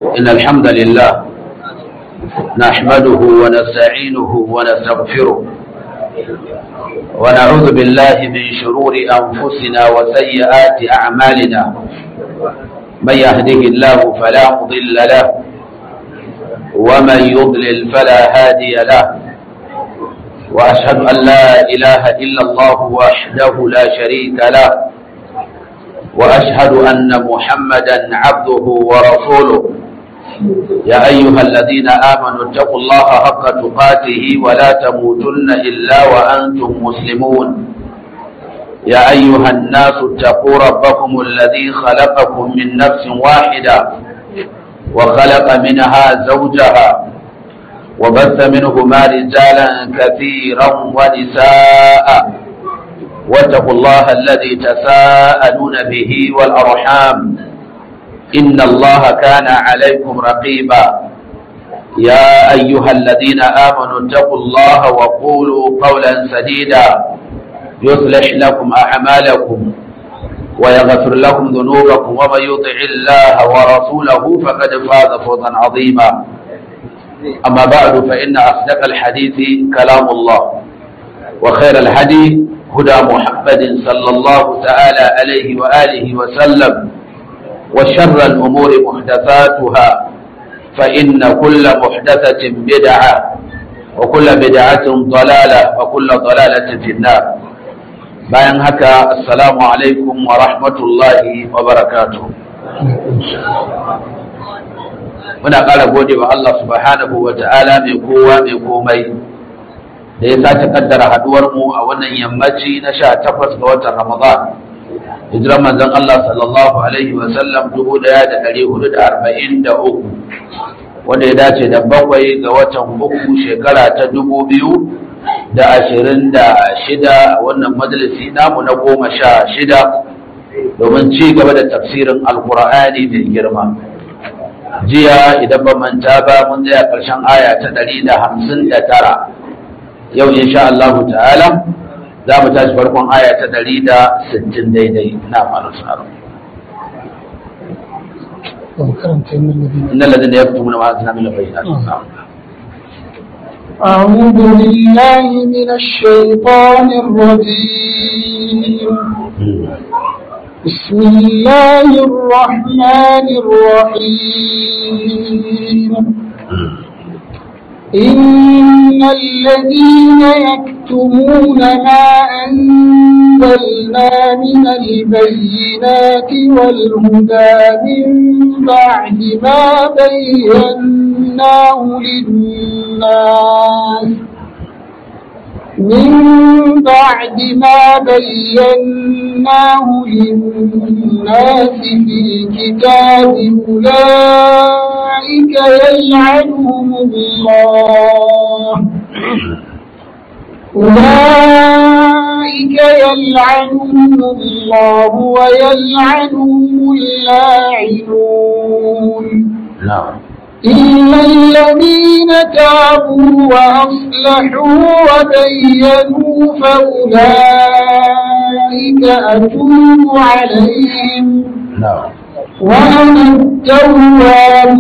إن الحمد لله نحمده ونستعينه ونستغفره ونعوذ بالله من شرور أنفسنا وسيئات أعمالنا من يهده الله فلا مضل له ومن يضلل فلا هادي له وأشهد أن لا إله إلا الله وحده لا شريك له وأشهد أن محمدا عبده ورسوله يا أيها الذين آمنوا اتقوا الله حق تقاته ولا تموتن إلا وأنتم مسلمون يا أيها الناس اتقوا ربكم الذي خلقكم من نفس واحدة وخلق منها زوجها وبث منهما رجالا كثيرا ونساء واتقوا الله الذي تساءلون به والأرحام إن الله كان عليكم رقيبا يا أيها الذين آمنوا اتقوا الله وقولوا قولا سديدا يصلح لكم أعمالكم ويغفر لكم ذنوبكم ومن يطع الله ورسوله فقد فاز فوزا عظيما أما بعد فإن أصدق الحديث كلام الله وخير الهدي هدى محمد صلى الله تعالى عليه وآله وسلم وشر الأمور محدثاتها فإن كل محدثة بدعة وكل بدعة ضلالة وكل ضلالة في النار bayan haka assalamu alaikum wa rahmatullahi wa barakatuh muna ƙara gode wa Allah subhanahu wa ta'ala mai kowa mai komai da ya sace kaddara haduwar mu a wannan yammaci na sha takwas ga watan ramadan hijiran manzon Allah sallallahu alaihi wa sallam dubu ɗaya da ɗari hudu da arba'in da uku wanda ya dace da bakwai ga watan uku shekara ta dubu biyu da ashirin da shida wannan majalisi namu na goma sha shida domin ci gaba da tafsirin alkur'ani mai girma jiya idan ba manta ba mun tsaya ƙarshen aya ta ɗari da hamsin da tara yau insha Allah ta'ala za mu tashi farkon aya ta ɗari da sittin daidai na faru tsaro إن الذين يكتمون ما أنزلنا من البينات أعوذ بالله من الشيطان الرجيم بسم الله الرحمن الرحيم إن الذين يكتمون ما أنزلنا من البينات والهدى من بعد ما بيناه للناس من بعد ما بيناه للناس في الكتاب أولئك يلعنهم الله أولئك يلعنهم الله ويلعنهم اللاعنون نعم إلا الذين تابوا وأصلحوا وبينوا فأولئك أتوب عليهم نعم وأنا التواب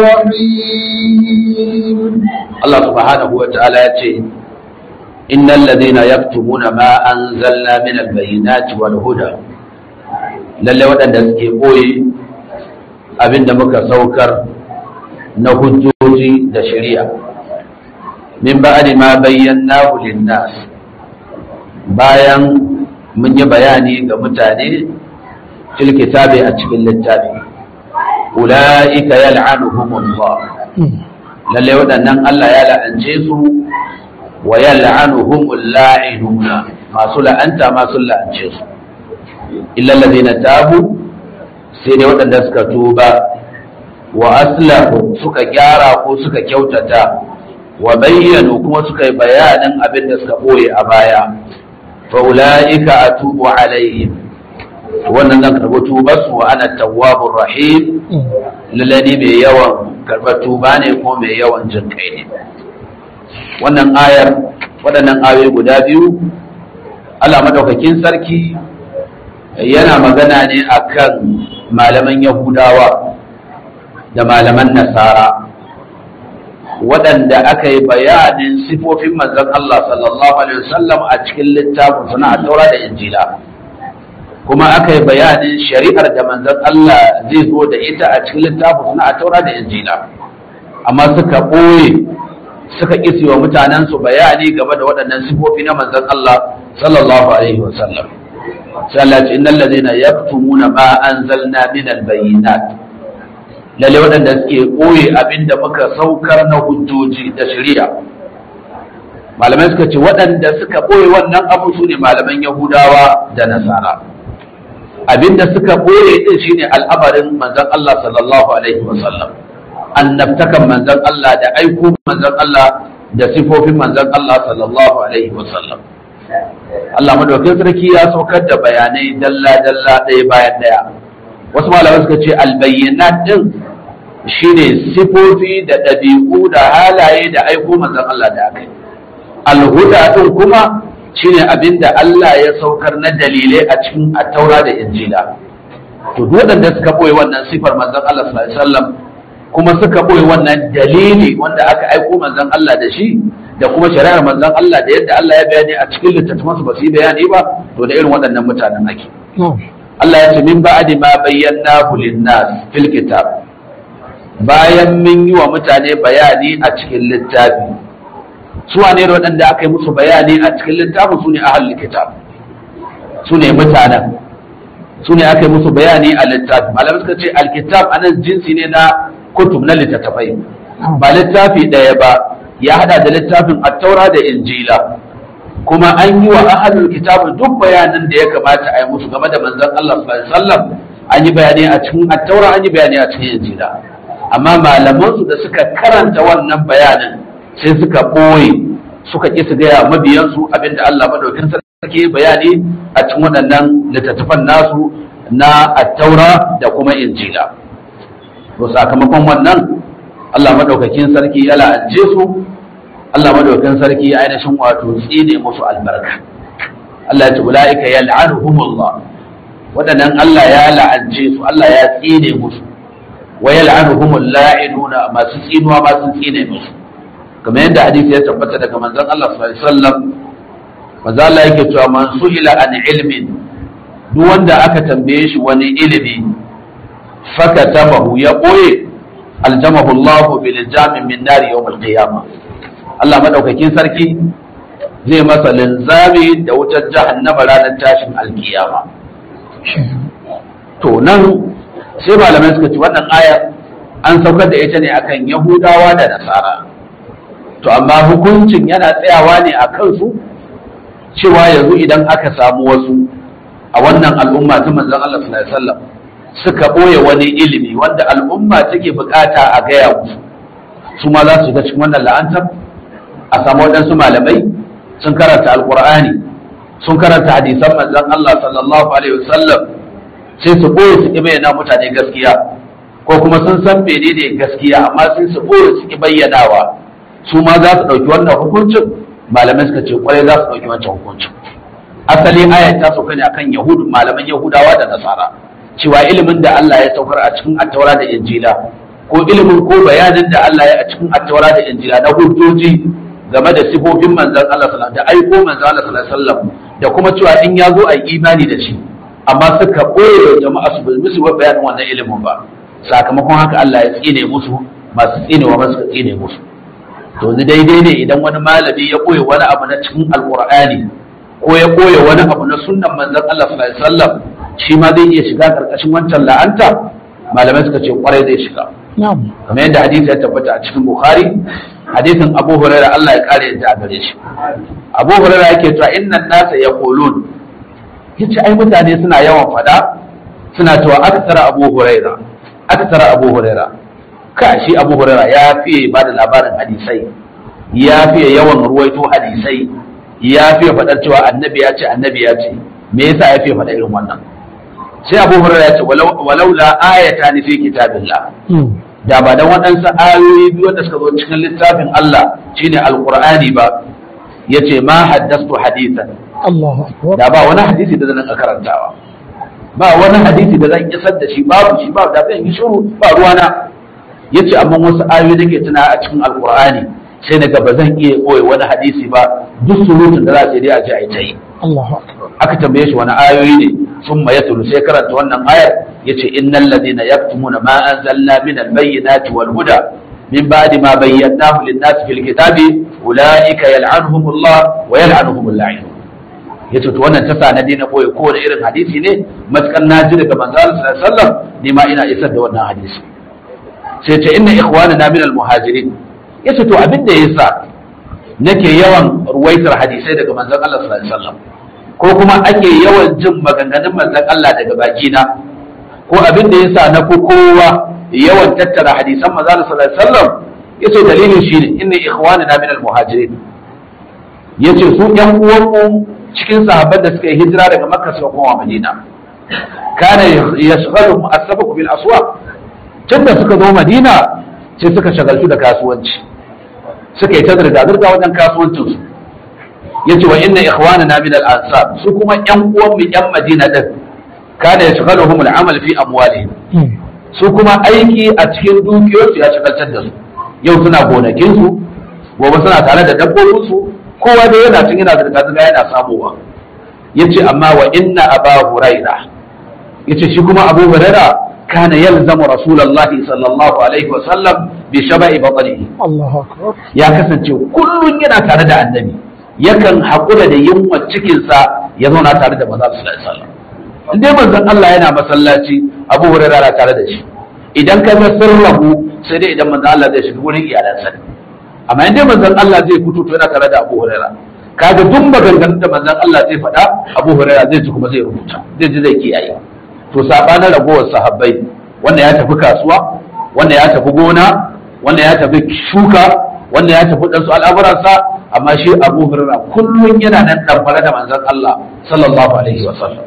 الرحيم Allah subhanahu wa ta'ala ya ce innal ladina yaktumuna ma anzalna min albayyinati wal huda lalle waɗanda suke koyi abinda muka saukar na hujjoji da shari'a min ba'di ma bayyanahu lin-nas bayan mun yi bayani ga mutane fil kitabi a cikin littafi ulaika yal'anuhumullah lalle waɗannan Allah ya la'ance su wa yal'anuhumul la'inuna masu la'anta masu la'ance su illa allazina tabu sai dai waɗanda suka tuba wa aslahu suka gyara ko suka kyautata wa bayyanu kuma suka yi bayanin abin da suka ɓoye a baya fa ulaika atubu alaihim wannan zan karɓi tubarsu wa ana tawwabur rahim lallani mai yawan karɓar tuba ne ko mai yawan jin kai ne wannan ayar waɗannan ayoyi guda biyu Allah madaukakin sarki yana magana ne akan malaman yahudawa da malaman nasara waɗanda aka yi bayanin sifofin manzon Allah sallallahu alaihi wasallam a cikin littafin suna taura da injila kuma aka yi bayanin shari'ar da manzon Allah zai zo da ita a cikin littafin suna taura da injila amma suka ɓoye suka ƙisi wa mutanensu bayani game da waɗannan sifofi na manzon Allah sallallahu alaihi wasallam sai Allah ce innal ladina yaktumuna ma anzalna min albayyinat lalle waɗanda suke ɓoye abinda muka saukar na hujjoji da shari'a malamai suka ce waɗanda suka ɓoye wannan abu su ne malaman yahudawa da nasara abinda suka ɓoye ɗin shine al'amarin manzon Allah sallallahu alaihi wasallam annabtakan manzon Allah da aiko manzon Allah da sifofin manzon Allah sallallahu alaihi wasallam Allah madaukakin sarki ya saukar da bayanai dalla dalla ɗaya bayan ɗaya wasu malamai suka ce albayyinat din shine sifofi da ɗabi'u da halaye da aiko manzon Allah da aka yi alhuda din kuma shine abinda Allah ya saukar na dalilai a cikin attaura da injila to duk waɗanda suka boye wannan sifar manzon Allah sallallahu alaihi wasallam kuma suka boye wannan dalili wanda aka aiko manzon Allah da shi da kuma shari'ar manzon Allah da yadda Allah ya bayani a cikin littattafansu ba su yi bayani ba to da irin waɗannan mutanen ake Allah ya ce min ba'di ma bayyana lin-nas fil kitab bayan mun yi wa mutane bayani a cikin littafi su wane ne waɗanda aka yi musu bayani a cikin littafin su ne ahlul kitab su ne mutanen su ne aka yi musu bayani a littafi malamai suka ce alkitab anan jinsi ne na kutub na littattafai ba littafi ɗaya ba ya hada da littafin attaura da injila kuma an yi wa ahlul kitab duk bayanan da ya kamata a yi musu game da manzon Allah sallallahu alaihi wasallam an yi bayani a cikin attaura an yi bayani a cikin injila amma malaman su da suka karanta wannan bayanin sai suka boye suka ƙi su gaya mabiyansu abinda Allah madaukin sarki bayani a cikin waɗannan littattafan nasu na attaura da kuma injila to sakamakon wannan Allah madaukakin sarki ya la'ance su Allah madaukakin sarki ya ainihin wato tsine musu albarka Allah ya ce ulaika yal'anuhumullah wadannan Allah ya la'ance su Allah ya tsine musu wa yal'anuhumul la'inuna masu tsinuwa masu tsine musu kamar yadda hadisi ya tabbata daga manzon Allah sallallahu alaihi wasallam manzo Allah yake cewa man su'ila an ilmin duk wanda aka tambaye shi wani ilimi fakatabahu ya boye aljamahu Allah bil jamin min nar yawm al qiyamah Allah madaukakin sarki zai masa linzami da wutar jahannama ranar tashin alkiyama to nan sai malamai suka ci wannan aya an saukar da ita ne akan yahudawa da nasara to amma hukuncin yana tsayawa ne a kansu cewa yanzu idan aka samu wasu a wannan al'umma ta manzon Allah sallallahu alaihi wasallam suka ɓoye wani ilimi wanda al'umma take bukata a gaya musu su ma za su shiga cikin wannan la'antar a samu waɗansu malamai sun karanta alƙur'ani sun karanta hadisan manzon Allah sallallahu alaihi wasallam sai su ɓoye su ƙi bayyana mutane gaskiya ko kuma sun san menene gaskiya amma sai su ɓoye su ƙi bayyanawa su ma za su ɗauki wannan hukuncin malamai suka ce kwarai za su ɗauki wancan hukuncin asali ayat ta sauka ne akan yahudu malaman yahudawa da nasara cewa ilimin da Allah ya saukar a cikin attaura da injila ko ilimin ko bayanin da Allah ya a cikin attaura da injila na hujjoji game da sifofin manzon Allah sallallahu da aiko manzon Allah sallallahu alaihi wasallam da kuma cewa in ya zo a yi imani da shi amma suka ɓoye jama'a su bai musu bayanin wannan ilimin ba sakamakon haka Allah ya tsine musu masu tsinewa masu tsine musu to ni daidai ne idan wani malami ya ɓoye wani abu na cikin alkur'ani ko ya ɓoye wani abu na sunnan manzon Allah sallallahu alaihi wasallam shi ma zai iya shiga karkashin wancan la'anta malamai suka ce kwarai zai shiga kamar yadda hadisi ya tabbata a cikin bukhari hadisin abu huraira Allah ya kare yadda a gare shi abu huraira yake cewa innan nasa yaqulun yace ai mutane suna yawan fada suna cewa aksara abu huraira aksara abu huraira ka shi abu huraira ya fiye ba da labarin hadisai ya fiye yawan ruwaito hadisai ya fiye faɗar cewa annabi ya ce annabi ya ce me yasa ya fiye faɗa irin wannan sai abu huraira ya ce walau la ayata ni fi kitabillah da ba dan waɗansu ayoyi biyu wanda suka zo cikin littafin Allah shine alqur'ani ba yace ma haddastu hadithan Allahu akbar da ba wani hadisi da zan karantawa ba wani hadisi da zan isar da shi babu shi ba da zan yi shiru ba ruwana yace amma wasu ayoyi nake tuna a cikin alqur'ani sai na ga ba zan iya koyi wani hadisi ba duk surutun da za a ce dai a ji a yi ta yi Allahu akbar aka tambaye shi wani ayoyi ne sun ma yatulu sai karanta wannan ayar yace innal ladina yaktumuna ma anzalna min albayyinati wal huda min ba'di ma bayyanahu lin-nasi fil kitabi ulaika yal'anuhumullah wa yal'anuhumul la'in yace to wannan ta sa na dina boye kowane irin hadisi ne matakan naji daga manzo Allah sallallahu alaihi wasallam ni ma ina isar da wannan hadisi sai ce inna ikhwanana min al-muhajirin yace to abin da yasa nake yawan ruwaitar hadisai daga manzon Allah sallallahu alaihi wasallam ko kuma ake yawan jin maganganun manzon Allah daga bakina ko abin da yasa na fi kowa yawan tattara hadisan manzon Allah sallallahu alaihi wasallam yace dalilin shine inna ikhwanana min al-muhajirin yace su yan uwanmu cikin sahabban da suka yi hijira daga Makka suka koma Madina kana yashghaluhum as-sabaq bil aswaq tunda suka zo Madina sai suka shagaltu da kasuwanci suka yi ta zirga-zirga wajen kasuwancinsu ya ce wa inna ikhwanana min al-ansar su kuma yan uwan mu yan madina din kana yashghaluhum al-amal fi amwalihim su kuma aiki a cikin dukiyoyinsu ya shagaltar da su yau suna gonakin su gobe suna tare da dabbobin su kowa dai yana cin yana zirga-zirga yana samowa yace amma wa inna aba huraira yace shi kuma abu huraira kana yalzamu rasulullahi sallallahu alaihi wa sallam bi shaba'i batnihi Allahu akbar ya kasance kullum yana tare da annabi yakan haƙura da yunwa cikinsa ya zauna tare da maza su alaihi wasallam in dai manzon Allah yana masallaci Abu Hurairah na tare da shi idan ka ga sirrahu sai dai idan manzon Allah zai shiga wurin iyalansa amma in dai manzon Allah zai fito to yana tare da Abu Hurairah kaga duk maganganun da manzon Allah zai faɗa Abu Hurairah zai ji kuma zai rubuta zai ji zai kiyaye to sabanin ragowar sahabbai wanda ya tafi kasuwa wanda ya tafi gona wanda ya tafi shuka wanda ya tafi ɗansu al'amuransa amma shi abu hurra kullum yana nan ɗanfare da manzon Allah sallallahu alaihi wa sallam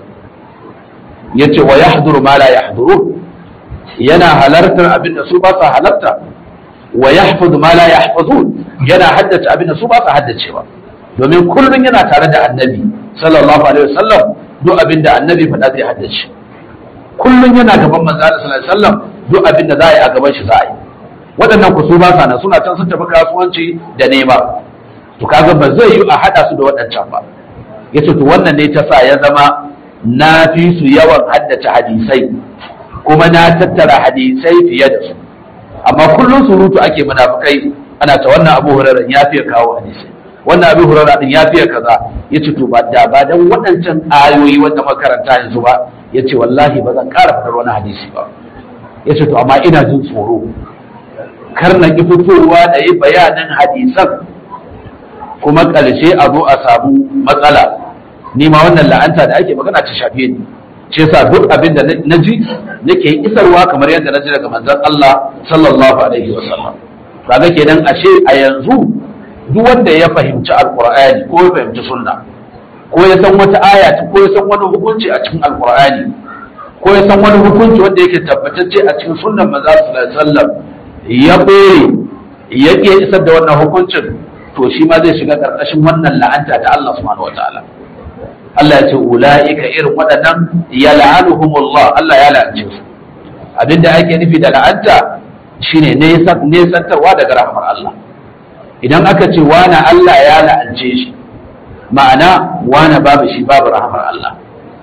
ya ce wa yahduru ma la yahduru yana halartar abin da su ba sa halarta wa yahfazu ma la yahfazun yana haddace abin da su ba sa haddacewa domin kullum yana tare da annabi sallallahu alaihi wa sallam duk abin da annabi faɗa zai haddace kullum yana gaban manzo Allah sallallahu alaihi wa sallam duk abin da za a yi a gaban shi za a yi waɗannan ku su ba sa nan suna can sun tafi kasuwanci da nema to kaga ba zai yi a haɗa su da waɗancan ba yace to wannan ne ta sa ya zama na fi su yawan haddace hadisai kuma na tattara hadisai fiye da su amma kullum surutu ake munafukai ana ta wannan abu hurairah ya fiye kawo hadisai wannan abu hurairah din ya fiye kaza yace to ba da ba dan waɗancan ayoyi wanda makaranta yanzu ba yace wallahi ba zan ƙara faɗar wani hadisi ba yace to amma ina jin tsoro kar na ki fitowa da yi bayanin hadisan kuma ƙarshe a zo a samu matsala ni ma wannan la'anta da ake magana ta shafe ni ce sa duk abin da na ji nake isarwa kamar yadda na ji daga manzon Allah sallallahu alaihi wa sallam kaga kenan ashe a yanzu duk wanda ya fahimci alqur'ani ko ya fahimci sunna ko ya san wata aya ko ya san wani hukunci a cikin alqur'ani ko ya san wani hukunci wanda yake tabbatacce a cikin sunnan manzon sallallahu alaihi wa sallam ya ɓoye ya ƙi isar da wannan hukuncin to shi ma zai shiga ƙarƙashin wannan la'anta ta Allah subhanahu wataala Allah ya ce ula'ika irin waɗannan ya la'anuhumullah Allah ya la'ance su abinda ake nufi da la'anta shine nesantarwa daga rahmar Allah idan aka ce wana Allah ya la'ance shi ma'ana wana babu shi babu rahmar Allah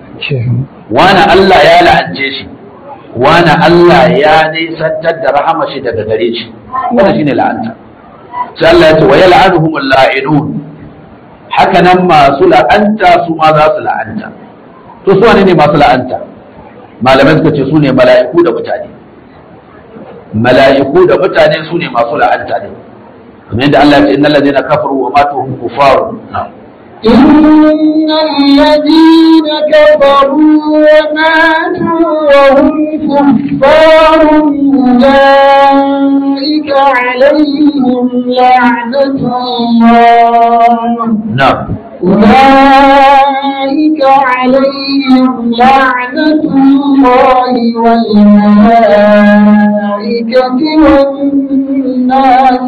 wana Allah ya la'ance shi wani Allah ya nisantar da rahama shi daga gare shi wannan shine la'anta sai Allah ya ce wa yal'anuhum la'inun haka nan masu la'anta su ma za su la'anta to su wane ne masu la'anta malamai suka ce su ne mala'iku da mutane mala'iku da mutane su ne masu la'anta ne kamar yadda Allah ya ce innal ladina kafaru wa matu hum kufarun إن الذين كفروا وماتوا وهم كفار أولئك عليهم لعنة الله na'am أولئك عليهم لعنة الله والملائكة والناس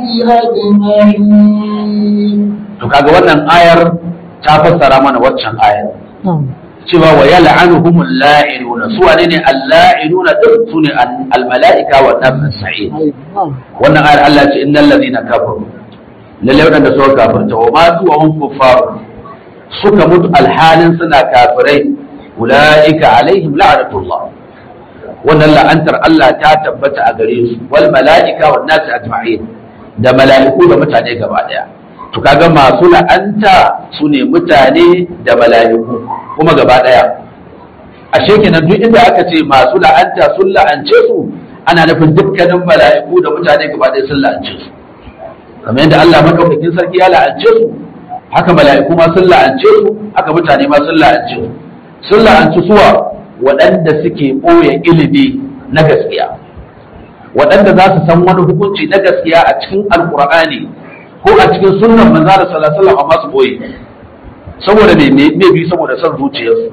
أجمعين to kaga wannan ayar ta fassara mana waccan ayar cewa wa yal'anuhumul la'inuna su wane ne al-la'inuna din su ne al-mala'ika wa nas sa'id wannan ayar Allah ce innal ladina kafaru lalle wadanda suka kafirta wa ma su wa hum kuffar suka mutu alhalin suna kafirai ulaika alaihim la'natullah wannan la'antar Allah ta tabbata a gare su wal mala'ika wan nas ajma'in da mala'iku da mutane gaba daya to kaga masu la'anta su ne mutane da mala'iku kuma gaba daya ashe kenan duk inda aka ce masu la'anta sun la'ance su ana nufin dukkanin mala'iku da mutane gaba daya sun la'ance su kamar yadda Allah madaukakin sarki ya la'ance su haka mala'iku ma sun la'ance su haka mutane ma sun la'ance su sun la'anci suwa waɗanda suke ɓoye ilimi na gaskiya waɗanda za su san wani hukunci na gaskiya a cikin alkur'ani ko a cikin sunnan manzo da sallallahu alaihi amma su ɓoye saboda me me bi saboda son zuciyarsu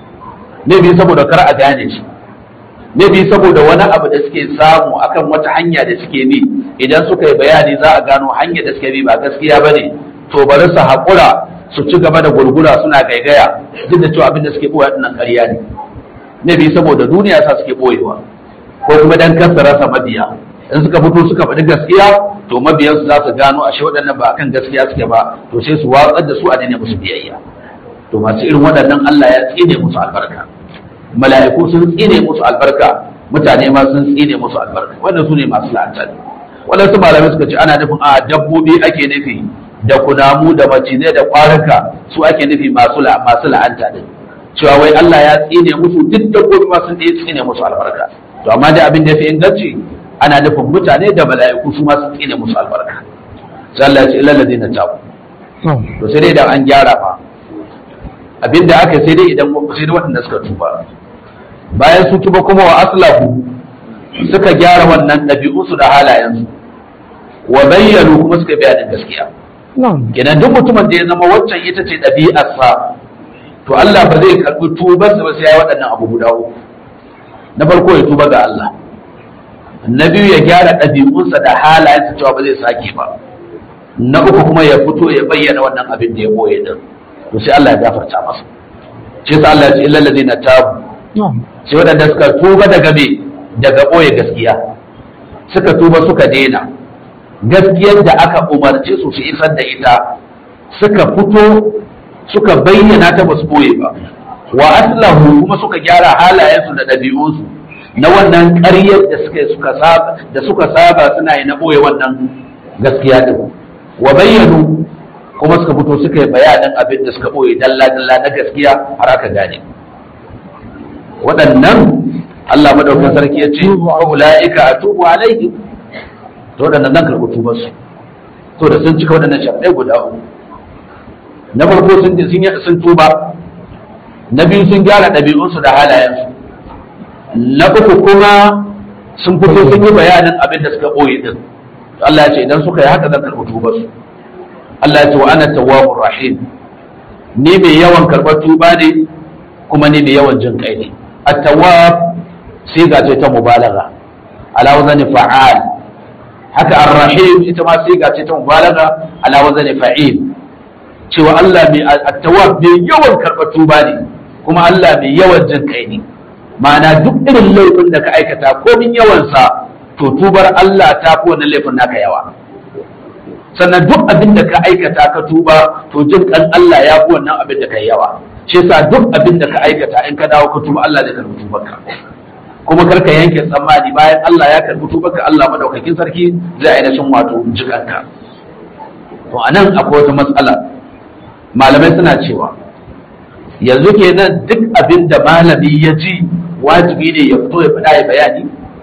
me bi saboda kar a gane shi me bi saboda wani abu da suke samu akan wata hanya da suke bi idan suka yi bayani za a gano hanya da suke bi ba gaskiya bane to bari su haƙura su ci gaba da gurgura suna gaigaya duk da cewa abin da suke ɓoye ɗinnan ƙarya ne ne bi saboda duniya sa suke ɓoyewa ko kuma dan kasa rasa mabiya in suka fito suka faɗi gaskiya to mabiyansu za su gano ashe waɗannan ba akan gaskiya suke ba to sai su watsar da su a daina musu biyayya to masu irin waɗannan Allah ya tsine musu albarka mala'iku sun tsine musu albarka mutane ma sun tsine musu albarka wannan su ne masu la'anta waɗansu malamai suka ce ana nufin a dabbobi ake nufi da kunamu da macizai da kwaruka su ake nufi masu masu la'anta din cewa wai Allah ya tsine musu duk dabbobi ma sun tsine musu albarka to amma dai abin da ya fi inganci ana nufin mutane da mala'iku su ma sun tsine musu albarka sai Allah ya ce ilal ladina tabu to sai dai idan an gyara fa abinda aka sai dai idan sai dai waɗanda suka tuba bayan su tuba kuma wa aslahu suka gyara wannan ɗabi'unsu da halayensu wa bayyanu kuma suka bayanin gaskiya kenan duk mutumin da ya zama waccan ita ce ɗabi'arsa to Allah ba zai karɓi tubarsa ba sai ya yi waɗannan abu guda uku na farko ya tuba ga Allah na biyu ya gyara ɗabi'unsa da halayensa cewa ba zai sake ba na uku kuma ya fito ya bayyana wannan abin da ya boye din to sai Allah ya gafarta masa shi sa Allah ya ce illal ladina tabu sai waɗanda suka tuba daga me daga boye gaskiya suka tuba suka daina gaskiyar da aka umarce su su isar da ita suka fito suka bayyana ta basu boye ba wa aslahu kuma suka gyara halayensu da ɗabi'unsu na wannan ƙaryar da suka suka saba da suka saba suna yi na boye wannan gaskiya din wa bayyanu kuma suka fito suka yi bayanin abin da suka boye dalla dalla na gaskiya har aka gane waɗannan Allah madaukakin sarki ya ce wa ulaika atubu alaihim to waɗannan zan karɓi tubar su to da sun cika waɗannan shafi'ai guda uku na farko sun sun tuba na biyu sun gyara ɗabi'unsu da halayensu na uku kuma sun fito sun yi bayanin abin da suka ɓoye din Allah ya ce idan suka yi haka zan karɓi tubar su Allah ya ce wa ana tawwabur rahim ni mai yawan karɓar tuba ne kuma ni mai yawan jin kai ne at-tawwab sai ga ta mubalagha ala wazani fa'al haka ar-rahim ita ma sai ga ta mubalagha ala wazani fa'il cewa Allah mai at-tawwab mai yawan karɓar tuba ne kuma Allah mai yawan jin kai ne ma'ana duk irin laifin da ka aikata ko min yawansa to tubar Allah ta fi wannan laifin naka yawa sannan duk abin da ka aikata ka tuba to jin kan Allah ya fi wannan abin da ka yawa shi yasa duk abin da ka aikata in ka dawo ka tuba Allah zai karbi tubarka kuma karka yanke tsammani bayan Allah ya karbi tubarka Allah madaukakin sarki zai ainihin wato jikanka to anan akwai wata matsala malamai suna cewa yanzu kenan duk abin da malami ya ji wajibi ne ya fito ya faɗa ya bayani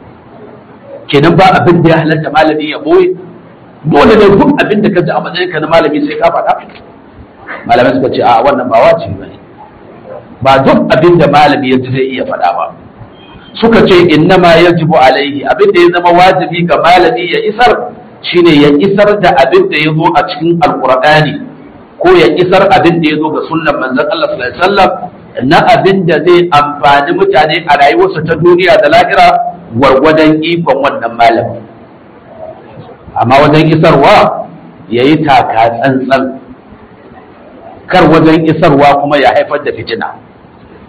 kenan ba abin da ya halatta malami ya boye dole ne duk abin da ka ji a matsayin ka na malami sai ka faɗa malamai suka ce a wannan ba wajibi bane ba duk abin da malami ya ji zai iya faɗa ba suka ce innama yajibu alaihi abin da ya zama wajibi ga malami ya isar shine ya isar da abin da ya zo a cikin alqur'ani ko ya isar abin da ya zo ga sunnan manzon Allah sallallahu alaihi wasallam na abin da zai amfani mutane a rayuwarsa ta duniya da lahira gwargwadon ikon wannan malami amma wajen isarwa ya yi taka tsantsan kar wajen isarwa kuma ya haifar da fitina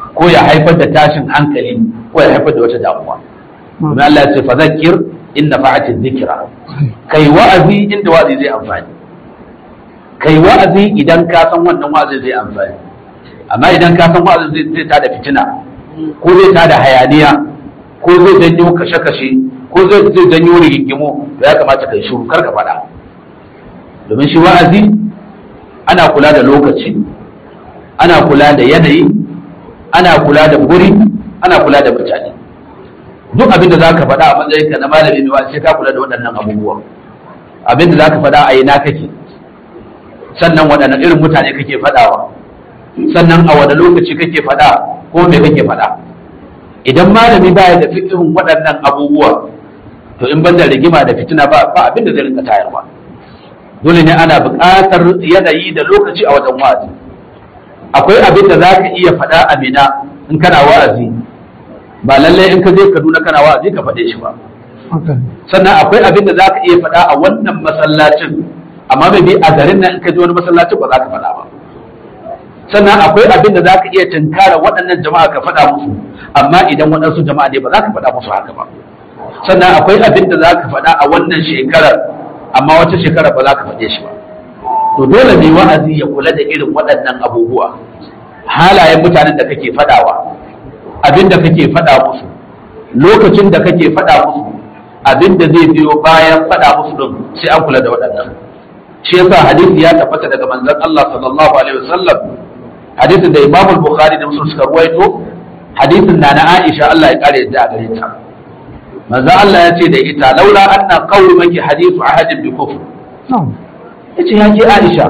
ko ya haifar da tashin hankali ko ya haifar da wata damuwa domin Allah ya ce fa zakir inna fa'ati dhikra kai wa'azi inda wa'azi zai amfani kai wa'azi idan ka san wannan wa'azi zai amfani amma idan ka san wa'azi zai zai tada fitina ko zai tada hayaniya ko zai janyo kashe-kashe ko zai zai janyo rigingimu to ya kamata kai shiru kar ka faɗa domin shi wa'azi ana kula da lokaci ana kula da yanayi ana kula da guri ana kula da mutane duk abin da za ka faɗa a matsayinka na malami mai wa'azi sai ka kula da waɗannan abubuwan abin da za ka faɗa a ina kake sannan waɗannan irin mutane kake faɗawa sannan a wani lokaci kake faɗa ko me kake faɗa idan malami baya da fikirin waɗannan abubuwa to in ban da rigima da fitina ba ba abin da zai rinka tayarwa dole ne ana buƙatar yanayi da lokaci a wajen wa'azi akwai abin da za ka iya faɗa a mina in kana wa'azi ba lallai in ka je kaduna kana wa'azi ka faɗe shi ba sannan akwai abin da za ka iya faɗa a wannan masallacin amma bai bi a garin nan in ka je wani masallacin ba za ka faɗa ba sannan akwai abin da za ka iya tunkara waɗannan jama'a ka faɗa musu amma idan waɗansu jama'a ne ba za ka faɗa musu haka ba sannan akwai abin da za ka faɗa a wannan shekarar amma wata shekarar ba za ka faɗe shi ba to dole ne wa'azi ya kula da irin waɗannan abubuwa halayen mutanen da kake faɗawa abin da kake faɗa musu lokacin da kake faɗa musu abin da zai biyo bayan faɗa musu din sai an kula da waɗannan shi yasa hadisi ya tabbata daga manzon Allah sallallahu alaihi wasallam hadisin da Imam Bukhari da Muslim suka ruwaito hadisin na na Aisha Allah ya kare yadda a gare ta manzon Allah ya ce da ita laula anna qawmaki hadithu ahadin bi kufr yace ya ke Aisha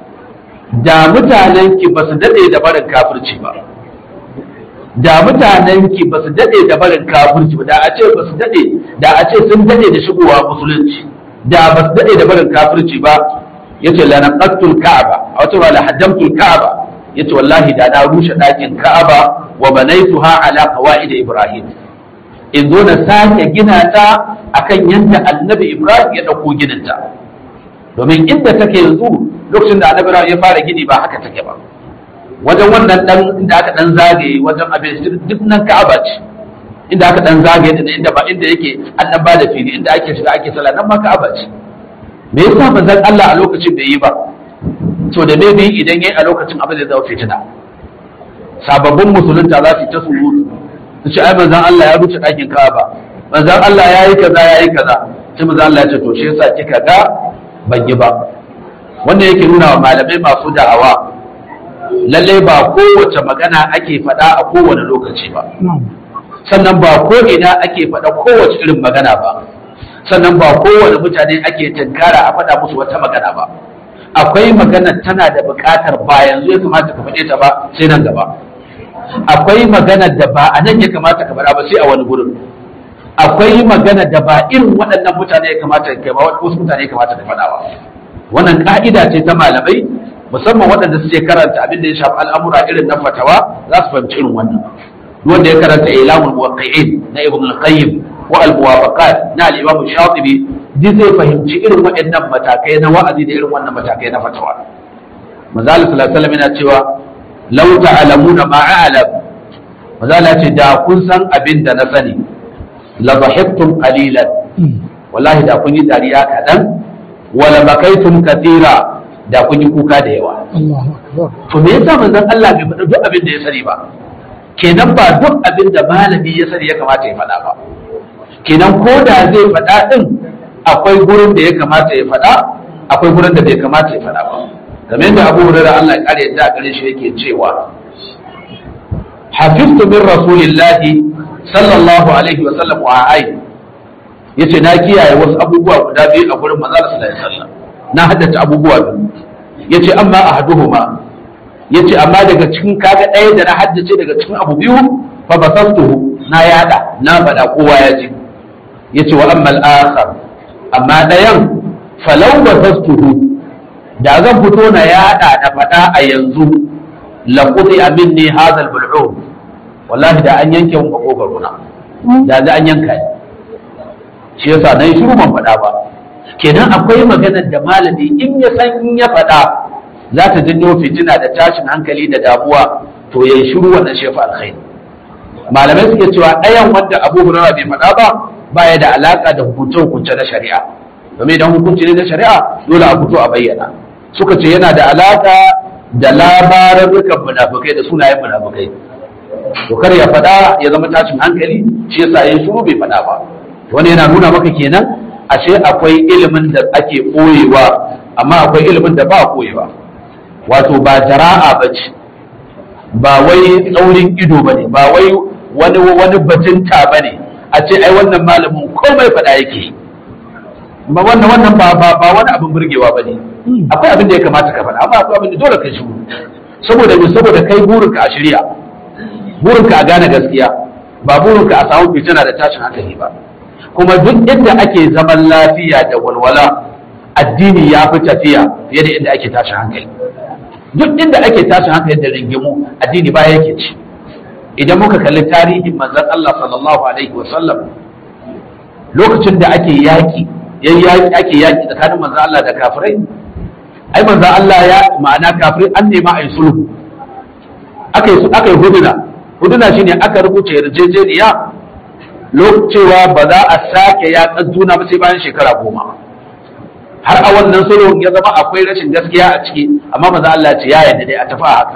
da mutanen ki ba su dade da barin kafirci ba da mutanen ki ba su dade da barin kafirci ba da a ce ba su dade da a ce sun dade da shigowa musulunci da ba su dade da barin kafirci ba yace la naqatul ka'aba a wata wala haddamtul ka'aba yace wallahi da na rushe dakin ka'aba wa banaituha ala qawaid ibrahim in zo na sake gina ta akan yanda annabi ibrahim ya dauko gininta domin inda take yanzu lokacin da annabi ibrahim ya fara gini ba haka take ba wajen wannan dan inda aka dan zagaye wajen abin duk nan ka'aba ce inda aka dan zagaye da inda ba inda yake an dan bada fili inda ake shiga ake sallah nan ma ka'aba ce me yasa manzon Allah a lokacin bai yi ba to da me bai idan yayi a lokacin abin da zai fitina sababbin musulunta za su ta surutu su ce ai manzon Allah ya ruce ɗakin Ka'aba manzon Allah ya yi kaza ya yi kaza sai manzon Allah ya ce to shi yasa kika ga ban yi ba wannan yake nuna wa malamai masu da'awa lallai ba kowace magana ake faɗa a kowane lokaci ba sannan ba ko ina ake faɗa kowace irin magana ba sannan ba kowane mutane ake tunkara a faɗa musu wata magana ba akwai magana tana da buƙatar ba yanzu ya kamata ka faɗe ta ba sai nan gaba akwai magana da ba a nan ya kamata ka faɗa ba sai a wani gurin akwai magana da ba irin waɗannan mutane ya kamata ka ba wasu mutane ya kamata ka faɗa ba wannan ka'ida ce ta malamai musamman waɗanda suke karanta abin da ya shafi al'amura irin na fatawa za su fahimci irin wannan wanda ya karanta ilamul muwaqqi'in na ibn al-qayyim wa al-muwafaqat na al-imam shatibi duk zai fahimci irin waɗannan matakai na wa'azi da irin wannan matakai na fatawa manzali sallallahu alaihi wasallam yana cewa law ta'lamuna ma a'lam manzali ce da kun san abin da na sani la dhahiktum qalilan wallahi da kun yi dariya kadan wala bakaitum kathira da kun yi kuka da yawa to me yasa manzon Allah bai faɗa duk abin da ya sani ba kenan ba duk abin da malami ya sani ya kamata ya faɗa ba kenan ko da zai faɗa ɗin akwai gurin da ya kamata ya faɗa akwai gurin da bai kamata ya faɗa ba kamar yadda abu hurara Allah ya kare yadda a gare shi yake cewa hafiztu min rasulillahi sallallahu alaihi wa sallam wa ai yace na kiyaye wasu abubuwa guda biyu a gurin manzo sallallahu alaihi wasallam na haddace abubuwa biyu yace amma ahaduhuma yace amma daga cikin kaga ɗaya da na haddace daga cikin abu biyu fa basastuhu na yada na faɗa kowa ya ji yace wa amma al-akhar amma ɗayan falau basastuhu da zan fito na yada da faɗa a yanzu la qudi minni hadha al-bul'um wallahi da an yanke mun makogaro na da za an yanka ni shi yasa nan shiru ban faɗa ba kenan akwai maganar da malami in ya san in ya faɗa za ta janyo fitina da tashin hankali da damuwa to ya yi shiru wannan shefa alkhairi malamai suke cewa ɗayan wanda abu hurairah bai faɗa ba baya da alaka da hukunce-hukunce na shari'a domin idan hukunci ne na shari'a dole a fito a bayyana suka ce yana da alaka da labarurrukan munafukai da sunayen munafukai to kar ya faɗa ya zama tashin hankali shi yasa yin shiru bai faɗa ba wani yana nuna maka kenan ashe akwai ilimin da ake ɓoyewa amma akwai ilimin da ba a ɓoyewa wato ba jara'a ba ce ba wai tsaurin ido ba ne ba wai wani wani bajinta ba ne a ce ai wannan malamin komai faɗa yake ba wannan wannan ba ba ba wani abin burgewa ba ne akwai abin da ya kamata ka faɗa amma akwai abin da dole ka shiru saboda me saboda kai burinka a shirya burinka a gane gaskiya ba burinka a samu fitina da tashin hankali ba kuma duk inda ake zaman lafiya da walwala addini ya fi tafiya fiye da inda ake tashin hankali duk inda ake tashin hankali da ringimu addini ba yake ci idan muka kalli tarihin manzon Allah sallallahu alaihi wa sallam lokacin da ake yaki yayi ake yaki tsakanin manzon Allah da kafirai ai manzon Allah ya ma'ana kafirai an nema ai sulhu aka yi aka yi huduna huduna shine aka rubuta yarjejeniya cewa ba za a sake yaƙar juna ba sai bayan shekara goma har a wannan sulhun ya zama akwai rashin gaskiya a ciki amma maza Allah ce ya yarda dai a tafi a haka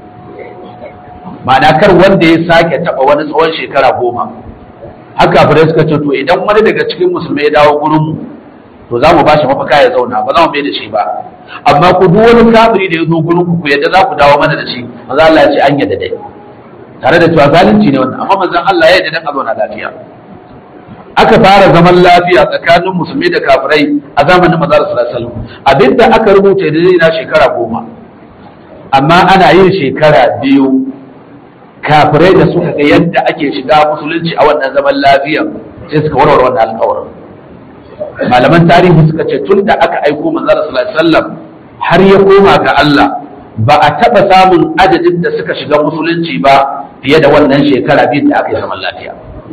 ma'ana kar wanda ya sake taɓa wani tsawon shekara goma haka fure suka ce to idan wani daga cikin musulmai ya dawo gurin mu to za mu bashi mafaka ya zauna ba za mu bai da shi ba amma ku duk wani kafiri da ya zo gurin ku ku yadda za ku dawo mana da shi maza Allah ya ce an yadda dai tare da cewa zalunci ne wannan amma manzon Allah ya yarda dan a zauna lafiya aka fara zaman lafiya tsakanin musulmi da kafirai a zamanin manzon sallallahu alaihi wasallam abinda aka rubuta da na shekara goma amma ana yin shekara biyu kafirai da suka ga yadda ake shiga musulunci a wannan zaman lafiya sai suka warware wannan alƙawarin malaman tarihi suka ce tun da aka aiko manzon sallallahu alaihi wasallam har ya koma ga Allah ba a taɓa samun adadin da suka shiga musulunci ba fiye da wannan shekara biyu da aka yi zaman lafiya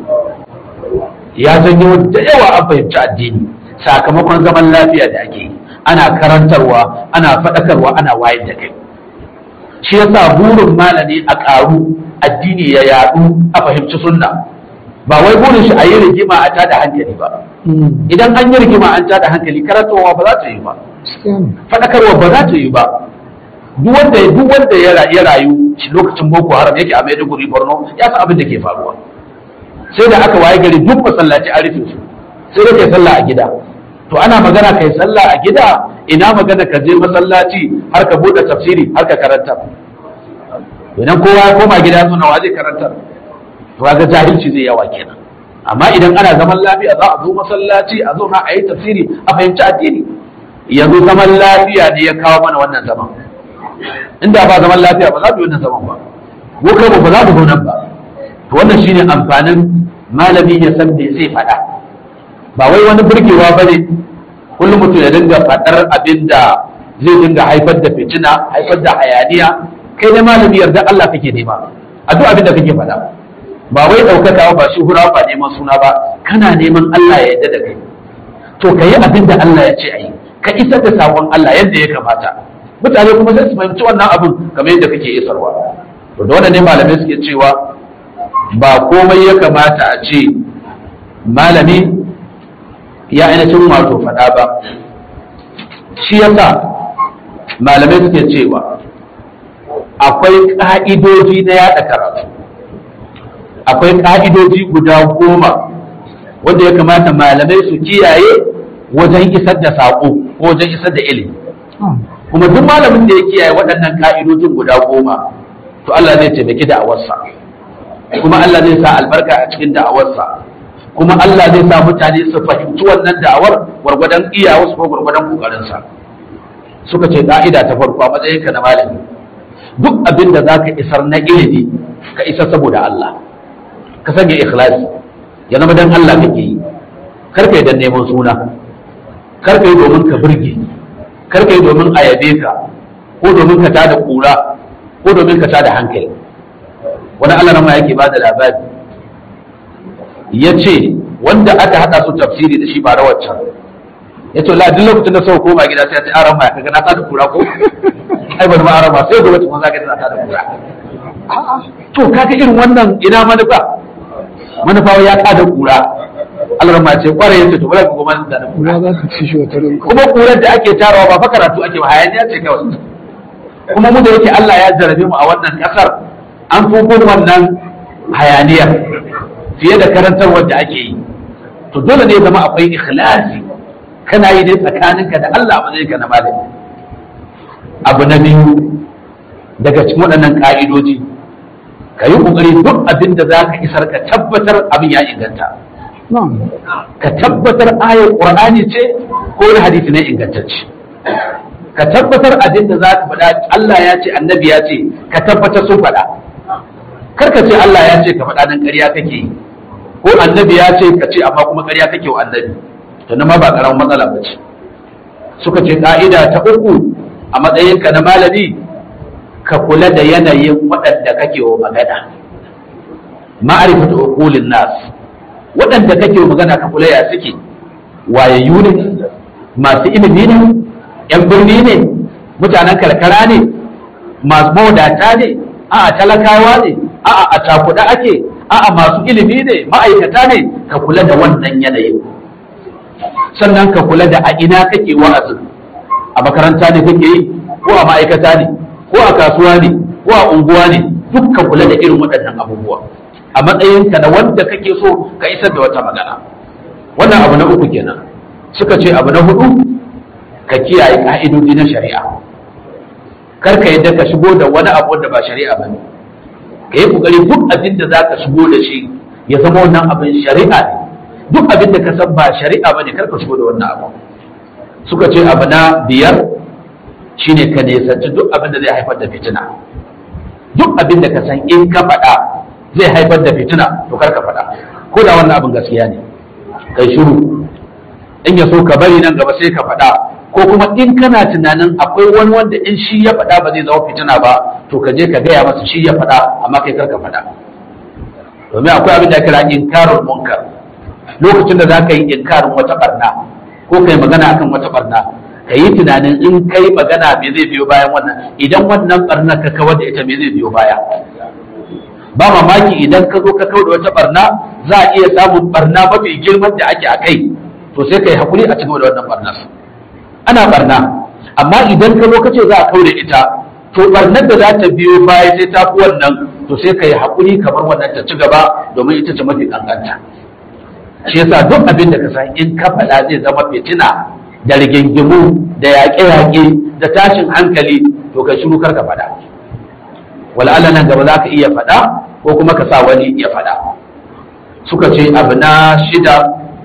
ya janyo da yawa an fahimci addini sakamakon zaman lafiya da ake yi ana karantarwa ana faɗakarwa ana wayar da kai shi yasa burin malami a ƙaru addini ya yaɗu a fahimci sunna ba wai burin shi a yi rigima a tada hankali ba idan an yi rigima an tada hankali karantarwa ba za ta yi ba faɗakarwa ba za ta yi ba duk wanda duk wanda ya rayu lokacin boko haram yake a maiduguri borno ya san abin da ke faruwa sai da aka waye gari duk masallaci a rufe su sai da kai sallah a gida to ana magana kai sallah a gida ina magana ka je masallaci har ka bude tafsiri har ka karanta idan kowa ya koma gida suna wa zai karanta to ga jahilci zai yawa kenan amma idan ana zaman lafiya za a zo masallaci a zo na a yi tafsiri a fahimci addini yanzu zaman lafiya ne ya kawo mana wannan zaman inda ba zaman lafiya ba za mu yi wannan zaman ba ko kai ba za mu zo nan ba to wannan shine amfanin malami ya san me zai faɗa ba wai wani burgewa ba ne kullum mutum ya dinga faɗar abin da zai dinga haifar da fitina haifar da hayaniya kai ne malami yarda Allah kake nema a duk abin da kake faɗa ba wai ɗaukaka ba shi hura ba neman suna ba kana neman Allah ya yarda da kai to ka yi abin da Allah ya ce a yi ka isar da sakon Allah yadda ya kamata mutane kuma sai su fahimci wannan abin kamar yadda kake isarwa to da wannan ne malamai suke cewa ba komai ya kamata a ce malami ya ainihin wato faɗa ba shi yasa malamai suke cewa akwai ƙa'idoji na yaɗa karatu akwai ƙa'idoji guda goma wanda ya kamata malamai su kiyaye wajen isar da saƙo ko wajen isar da ilimi kuma duk malamin da ya kiyaye waɗannan ka'idojin guda goma to Allah zai taimaki da'awarsa kuma Allah zai sa albarka a cikin da'awarsa kuma Allah zai sa mutane su fahimci wannan da'awar gwargwadon iyawarsu ko gwargwadon kokarinsa suka ce ka'ida ta farko a matsayinka na malami duk abin da zaka isar na ilimi ka isar saboda Allah ka sanya ikhlasi ya zama dan Allah kake yi kar ka yi dan neman suna kar ka yi domin ka burge kar ka yi domin a yabe ka ko domin ka tada kura ko domin ka tada hankali wani Allah ma yake bada labari ya ce wanda aka haɗa su tafsiri da shi ba rawaccan ya ce la duk lokacin da sau koma gida sai ya ce aran ma kaga na tada kura ko ai bari ma aran ma sai gobe tukun zaka tana tada kura to kaga irin wannan ina manufa manufa ya kada kura Allah ma ce kware yace to bari ku goma da kura Kura za ta ci shi wata rinka. kuma kurar da ake tarawa ba fa karatu ake ba hayaniya ce kawai kuma mu da yake Allah ya jarabe mu a wannan kasar an fi wannan hayaniyar fiye da karantarwar da ake yi to dole ne zama akwai ikhlasi kana yi ne tsakaninka da Allah ba zai ka na malami abu na biyu daga cikin waɗannan ƙa'idoji ka yi ƙoƙari duk abin da za ka isar ka tabbatar abin ya inganta Na'am. ka tabbatar ayar ƙur'ani ce ko wani hadisi ne ingantacce ka tabbatar abin da za ka faɗa Allah ya ce annabi ya ce ka tabbatar sun faɗa kar ka ce Allah ya ce ka faɗa nan ƙarya kake yi ko annabi ya ce ka ce amma kuma ƙarya kake wa annabi to nan ma ba ƙaramin matsala ba ce suka ce ƙa'ida ta uku a matsayinka na malami ka kula da yanayin waɗanda kake wa magana ma'arifatu uqulin nas waɗanda kake wa magana ka kula ya suke wayayyu ne masu ilimi ne yan birni ne mutanen karkara ne masu mawadata ne a'a talakawa ne a'a a cakuɗa ake a'a masu ilimi ne ma'aikata ne ka kula da wannan yanayin sannan ka kula da a ina kake wa'azin a makaranta ne kake yi ko a ma'aikata ne ko a kasuwa ne ko a unguwa ne duk ka kula da irin waɗannan abubuwa a matsayinka na wanda kake so ka isar da wata magana wannan abu na uku kenan suka ce abu na hudu ka kiyaye ka'idodi na shari'a kar ka yadda ka shigo da wani abu da ba shari'a ba ne ka yi kokari duk abin da za ka shigo da shi ya zama wannan abin shari'a ne duk abin da ka san ba shari'a ba ne kar ka shigo da wannan abu suka ce abu na biyar shine ka nisanci duk abin da zai haifar da fitina duk abin da ka san in ka faɗa zai haifar da fitina to kar ka faɗa ko da wannan abin gaskiya ne kai shiru in ya so ka bari nan gaba sai ka faɗa ko kuma in kana tunanin akwai wani wanda in shi ya faɗa ba zai zama fitina ba to ka je ka gaya masa shi ya faɗa amma kai kar ka faɗa domin akwai abin da kira inkarul munkar lokacin da za ka yi inkarin wata barna ko kai magana akan wata barna ka yi tunanin in kai magana me zai biyo bayan wannan idan wannan barna ka kawar da ita me zai biyo baya ba mamaki idan ka zo ka kawar da wata barna za a iya samun barna mafi girman da ake a kai to sai ka yi hakuri a cikin da wannan barnar ana barna amma idan ka zo ka ce za a kawar da ita to barnar da za ta biyo baya sai ta fi wannan to sai ka yi hakuri kamar wannan ta ci gaba domin ita ce mafi kankanta shi yasa duk abin da ka san in ka faɗa zai zama fitina da rigingimu da yaƙe-yaƙe da tashin hankali to ka shiru kar ka faɗa wal'ala nan gaba za ka iya faɗa ko kuma ka sa wani ya faɗa suka ce abu na shida